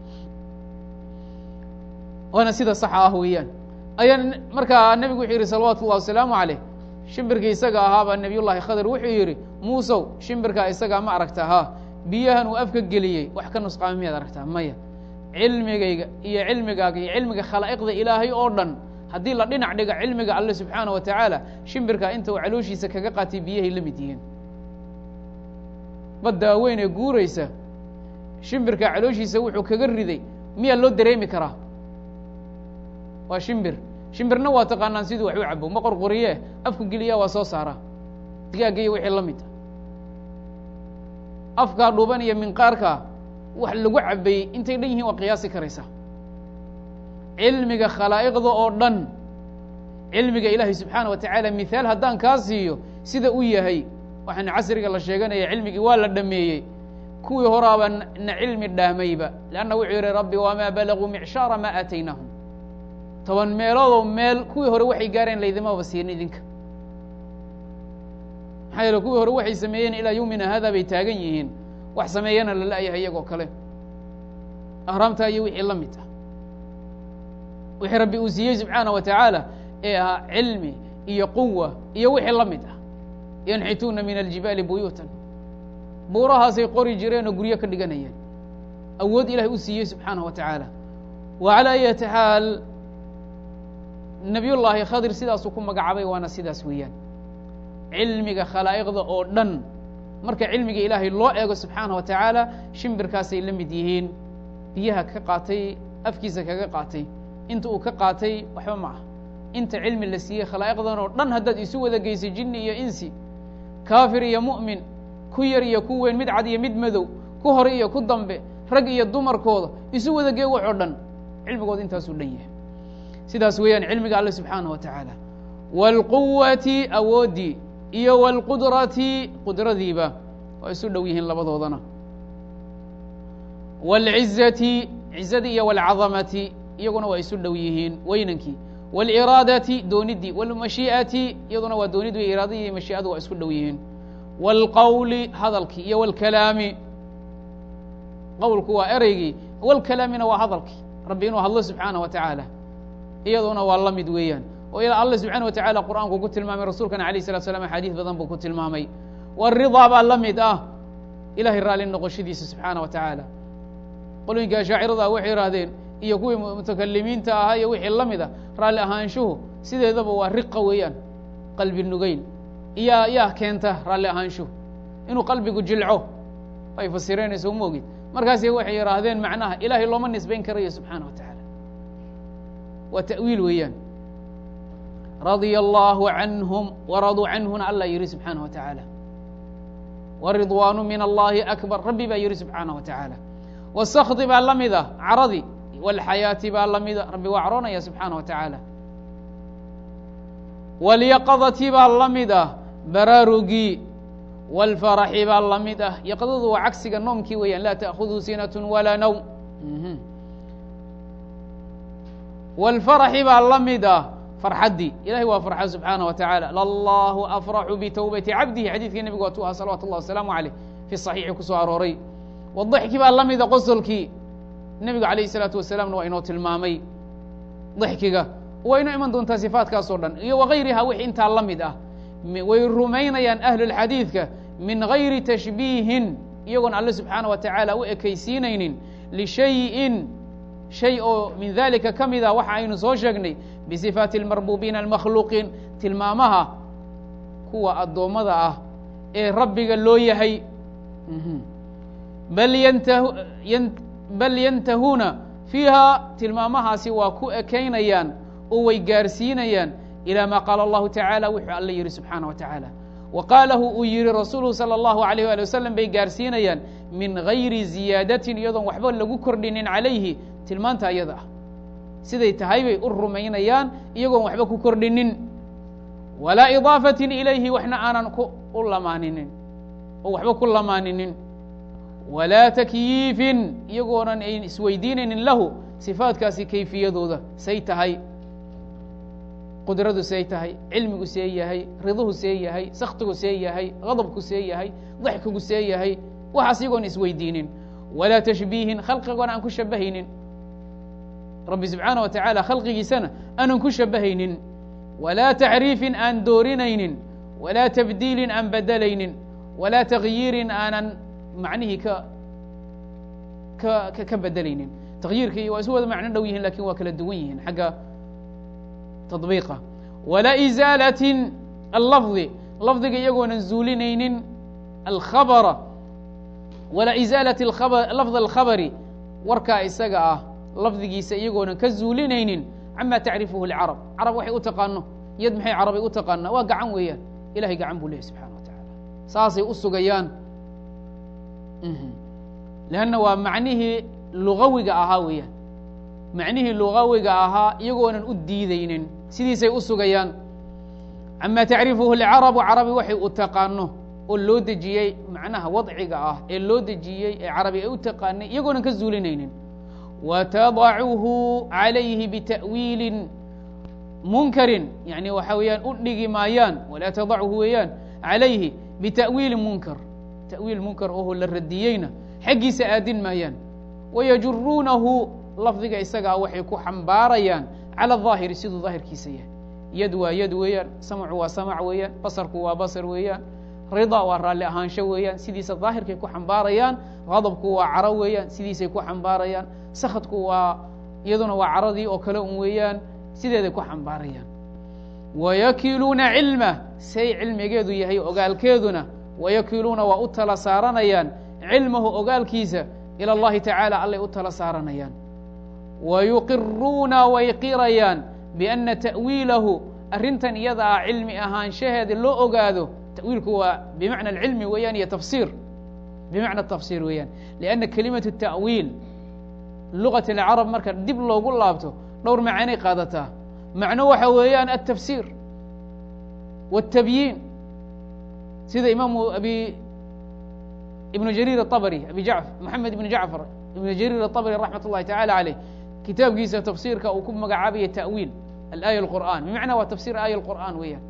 waana sida saxa ah weeyaan ayaa markaa nebigu wuxuu yidhi salawaatu ullahi wasalaamu caleyh shimbirkii isaga ahaabaa nebiy llahi khadir wuxuu yidhi muusow shimbirkaa isagaa ma aragta ha biyahan uu afka geliyey wax ka nusqaama miyaad aragtaa maya cilmigayga iyo cilmigaaga iyo cilmiga khalaa'iqda ilaahay oo dhan haddii la dhinac dhiga cilmiga alle subxaana wa tacaala shimbirkaa inta uu calooshiisa kaga qaatay biyahay la mid yihiin baddaa weyn ee guuraysa shimbirkaa calooshiisa wuxuu kaga riday miyaa loo dareemi karaa waa shimbir shimbirna waa taqaanaan siduu wax u cabo ma qorqoriye afku geliyaa waa soo saaraa digaagga iyo wixii la mid a afkaa dhuuban iyo minqaarka wax lagu cabeeyey intay dhan yihiin waa qiyaasi karaysaa cilmiga khalaa'iqda oo dhan cilmiga ilaahay subxaana wa tacaala mithaal haddaan kaa siiyo sida u yahay waxaana casriga la sheeganaya cilmigii waa la dhameeyey kuwii horaaba na cilmi dhaamayba leanna wuxuu yihi rabbi wamaa balaguu micshaara maa aataynaahum toban meeloodoo meel kuwii hore waxay gaareen laydimaba siin idinka maxaa yeele kuwii hore waxay sameeyeen ilaa yowmina hada bay taagan yihiin wax sameeyana la la'yahay iyagoo kale ahraamtaa iyo wixii la mid ah wixii rabbi uu siiyey subxaana wa tacaala ee ahaa cilmi iyo quwa iyo wixii la mid ah yanxituuna min aljibaali buyuutan buurahaasay qori jireen oo guryo ka dhiganayeen awood ilahay u siiyey subxaana wa tacaala wa calaa ayati xaal nabiy llaahi khadir sidaasuu ku magacaabay waana sidaas weeyaan cilmiga khalaa'iqda oo dhan marka cilmiga ilaahay loo eego subxaana wa tacaala shimbirkaasay la mid yihiin biyaha ka qaatay afkiisa kaga qaatay inta uu ka qaatay waxba ma ah inta cilmi la siiyey khalaa'iqdan oo dhan haddaad isu wada geysay jinni iyo insi kaafir iyo mu'min ku yar iyo ku weyn mid cad iyo mid madow ku hore iyo ku dambe rag iyo dumarkooda isu wada gee wax oo dhan cilmigooda intaasuu dhan yahay sidaas weeyaan cilmiga alle subxaana wa tacaala wاlquwati awooddii iyo wاlqudrati qudradiiba waa isu dhow yihiin labadoodana wاlcizati cizadii iyo wاlcadamati iyaguna waa isu dhow yihiin weynankii wاliraadati doonidii wاlmashii'ati iyaduna waa doonidii iraadadii iyo mashii'adu waa isku dhow yihiin wاlqowli hadalkii iyo wاlkalaami qowlku waa ereygii wاlkalaamina waa hadalkii rabbi inuu hadlo subxaana wa tacaala iyaduna waa la mid weeyaan oo ilaa alla subxaana wa tacala qur'aanku ku tilmaamay rasuulkana alayh salatu slam axaadiis badan buu ku tilmaamay waridaa baa la mid ah ilahay raalli noqoshadiisa subxaana wa tacaala qolooyinka ashaacirada waxay yidhaahdeen iyo kuwii mutakalimiinta ahaa iyo wixii la mid a raalli ahaanshuhu sideedaba waa riqa weeyaan qalbi nugeyl iyaa yaa keenta raalli ahaanshuhu inuu qalbigu jilco ay fasireenayso uma ogid markaasi waxay yidhaahdeen macnaha ilahay looma nisbayn karayo subxaana wa tacaala waa ta'wiil weeyaan radia allahu canhum waraduu canhuna alla yihi subxaana wa tacaala waridwaanu min allahi akbar rabbi baa yihi subxaana wa tacaala wasakdi baa la mid ah caradi wاlxayaati baa la mida rabbi waa caroonaya subxaana wa tacaala wاlyaqadati baa la mid ah baraarugii wاlfaraxi baa la mid ah yaqadadu waa cagsiga noomkii weeyaan laa taأkhudhu sinat walaa nowm wاlfaraxi baa la mid ah farxaddii ilahay waa farxa subxaana wa tacaala lallahu afraxu bitowbati cabdihi xadiidkii nebigu waa tu aha salawatu اllah wasalaamu aleyh fi صaxiixi ku soo arooray wadaxki baa la mida qosolkii nebigu alayh الsalaatu wasalaamna waa inoo tilmaamay daxkiga waa inoo iman doontaa sifaatkaas oo dhan iyo wagayriha wixii intaa la mid ah way rumaynayaan ahlulxadiidka min gayri tashbiihin iyagoon alle subxaana wa tacaala u ekaysiinaynin lishayin shay oo min dalika ka mid a waxa aynu soo sheegnay bisifaati اlmarbuubiina almakhluuqiin tilmaamaha kuwa addoommada ah ee rabbiga loo yahay bal yantahu bal yantahuuna fiiha tilmaamahaasi waa ku ekaynayaan oo way gaarsiinayaan ilى ma qaala allahu tacaala wuxuu alla yihi subxaana wa tacaala wa qaalahu uu yihi rasuuluhu salى اllahu alayh ali wasalam bay gaarsiinayaan min gayri ziyaadatin iyadoon waxba lagu kordhinin calayhi tilmaanta ayada ah siday tahay bay u rumaynayaan iyagoon waxba ku kordhinin walaa idaafatin ilayhi waxna aanan ku u lamaaninin oo waxba ku lamaaninin walaa takyiifin iyagoonan ayn isweydiinaynin lahu sifaatkaasi kayfiyadooda say tahay qudradu see tahay cilmigu see yahay riduhu see yahay saktigu see yahay gadabku see yahay daxkigu see yahay waxaas iyagoon isweydiinin walaa tashbiihin khalqigoona aan ku shabahaynin rabbi subxaana wa tacaala khalqigiisana aanan ku shabahaynin walaa tacriifin aan doorinaynin walaa tabdiilin aan bedelaynin walaa takyiirin aanan macnihii ka ka ka bedelaynin takyiirkii waa isu wada macno dhow yihin lakin waa kala duwan yihiin xagga tadbiiqa walaa izaalatin allafdi lafdiga iyagoonan zuulinaynin alkhabara walaa izaalati lafd alkhabari warkaa isaga ah lafdigiisa iyagoonan ka zuulinaynin cama tacrifuhu lcarab carab waxay u taqaano yad maxay carabay u taqaanaa waa gacan weeyaan ilahay gacan buu lehay subxana wa tacaala saasay u sugayaan leanna waa macnihii lugawiga ahaa weeyaan macnihii lugawiga ahaa iyagoonan u diidaynin sidiisay u sugayaan cama tacrifuhu lcarabu carabi waxay u taqaano oo loo dejiyey macnaha wadciga ah ee loo dejiyey ee carabi ay u taqaanay iyagoonan ka zuulinaynin watadacuhu calayhi bita'wiilin munkarin yani waxa weeyaan u dhigi maayaan walaa tadachu weeyaan calayhi bita'wiilin munkar ta'wiil munkar oho la radiyeyna xaggiisa aadin maayaan wayajuruunahu lafdiga isagaa waxay ku xambaarayaan cala aظaahiri siduu daahirkiisa yahay yad waa yad weeyaan samcu waa samac weeyaan basarku waa basar weeyaan rida waa raalli ahaansho weeyaan sidiisa daahirkay ku xambaarayaan gadabku waa caro weeyaan sidiisay ku xambaarayaan sakadku waa iyaduna waa caradii oo kale un weeyaan sideeday ku xambaarayaan wayakiluuna cilma say cilmigeedu yahay ogaalkeeduna wayakiluuna waa u tala saaranayaan cilmahu ogaalkiisa ilى اllahi tacaala allay u tala saaranayaan wayuqiruuna way qirayaan biana ta'wiilahu arrintan iyada ah cilmi ahaanshaheeda loo ogaado tawiilku waa bimacna alcilmi weeyaan iyo tafsiir bimacna tafsiir weeyaan lianna kelimatu ta'wiil lugat alcarab marka dib loogu laabto dhowr macanay qaadataa macno waxa weeyaan altafsiir wاtabyiin sida imaamu abi ibnu jariir aabri abi ja moxamed ibnu jacfar ibnu jariir aabri raxmat اllahi tacala aleyh kitaabkiisa tafsiirka uu ku magacaabaya ta'wiil alaaya اlqur'an bimacna waa tafsir aaya اlqur'an weeyaan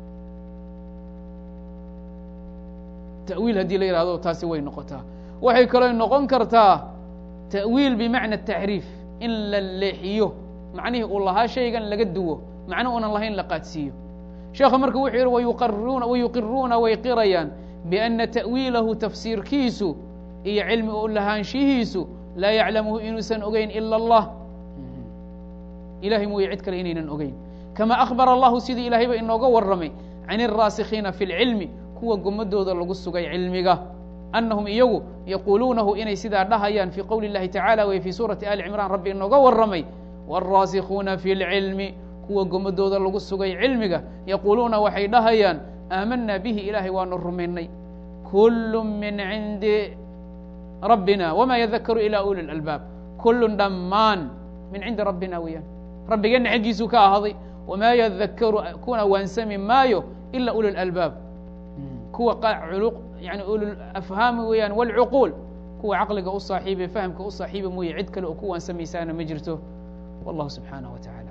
ta'wiil haddii la yihahdo taasi way noqotaa waxay kaloo noqon kartaa ta'wiil bimacna taxriif in la leexiyo macnihii uu lahaa shaygan laga duwo macno unan lahayn la qaadsiiyo sheekha marka wuxuu yihi wayuqaruuna wayuqiruuna way qirayaan biana ta'wiilahu tafsiirkiisu iyo cilmi u lahaanshihiisu laa yaclamuhu inuusan ogeyn ila allah ilahay mooye cid kale inaynan ogeyn kama akhbara allahu sidii ilaahayba inooga warramay can alraasikhiina fi lcilmi kuwa gomadooda lagu sugay cilmiga annahum iyagu yaquuluunahu inay sidaa dhahayaan fii qowli اllahi tacala wey fii suurati ali cimraan rabbi inooga warramay wاlraasikhuuna fi lcilmi kuwa gomadooda lagu sugay cilmiga yaquuluuna waxay dhahayaan aamanaa bihi ilaahay waanu rumaynay kulu min cindi rabbina wma yadakaru ila uli اlalbaab kulun dhammaan min cindi rabbina weeyaan rabbigeenna xaggiisuu ka ahaday wamaa yadakaru kuna waansami maayo ila uli اlalbaab kuwa yani ululafhaami weeyaan wاlcuquul kuwa caqliga u saaxiibe fahamka u saaxiiba mooye cid kale oo ku waansamaysaana ma jirto wallahu subxaanaه wa tacala